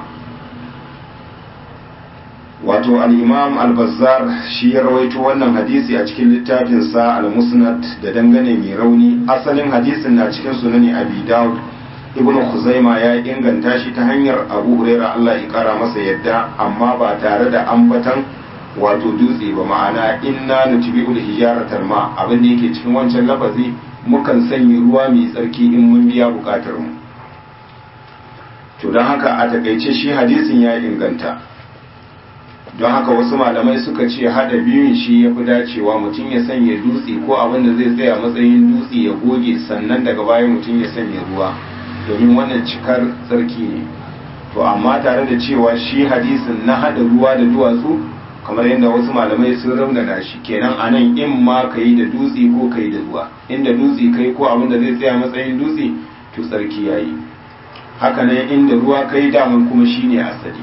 wato al-imam al-bazzar shi ya rawaito wannan hadisi a cikin littafinsa al-musnad da dangane mai rauni asalin hadisin na cikin sunani abi dawud ibnu khuzaima ya inganta shi ta hanyar abu huraira Allah ya kara masa yadda amma ba tare da ambatan wato dutse ba ma'ana inna nutbi'ul hijaratal ma abin da yake cikin wancan lafazi mukan sanya ruwa mai tsarki in mun biya bukatar mu to don haka a takaice shi hadisin ya inganta don haka wasu malamai suka ce hada biyun shi ya fi dacewa mutum ya sanya dutse ko abin da zai tsaya matsayin dutse ya goge sannan daga baya mutum ya sanya ruwa domin wannan cikar tsarki ne to amma tare da cewa shi hadisin na hada ruwa da duwatsu kamar yadda wasu malamai sun raunana shi kenan a nan in ma ka yi da dutse ko ka yi da ruwa inda dutse kai ko abin da zai tsaya matsayin dutse to tsarki ya yi haka nan inda ruwa ka yi daman kuma shi ne asali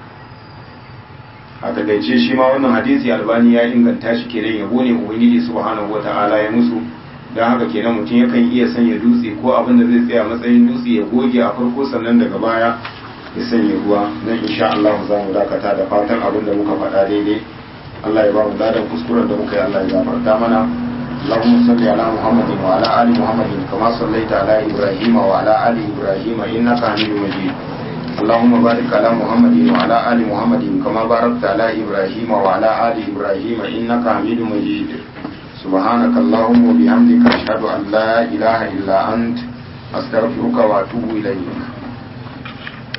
a takaice shi ma wannan hadisi albani ya inganta shi kenan yabo ne ubangiji subhanahu wata'ala ya musu don haka kenan mutum yakan iya sanya dutse ko abin da zai tsaya matsayin dutse ya goge a farko sannan daga baya ya sanya ruwa don insha Allah za mu dakata da fatan abin da muka faɗa daidai Allah ya ba mu ladan kuskuren da muka yi Allah ya gafarta mana اللهم صل على محمد وعلى آل محمد كما صليت على إبراهيم وعلى آل إبراهيم إنك حميد مجيد اللهم بارك على محمد وعلى آل محمد كما باركت على إبراهيم وعلى آل إبراهيم إنك حميد مجيد سبحانك اللهم وبحمدك أشهد أن لا إله إلا أنت أستغفرك وأتوب إليك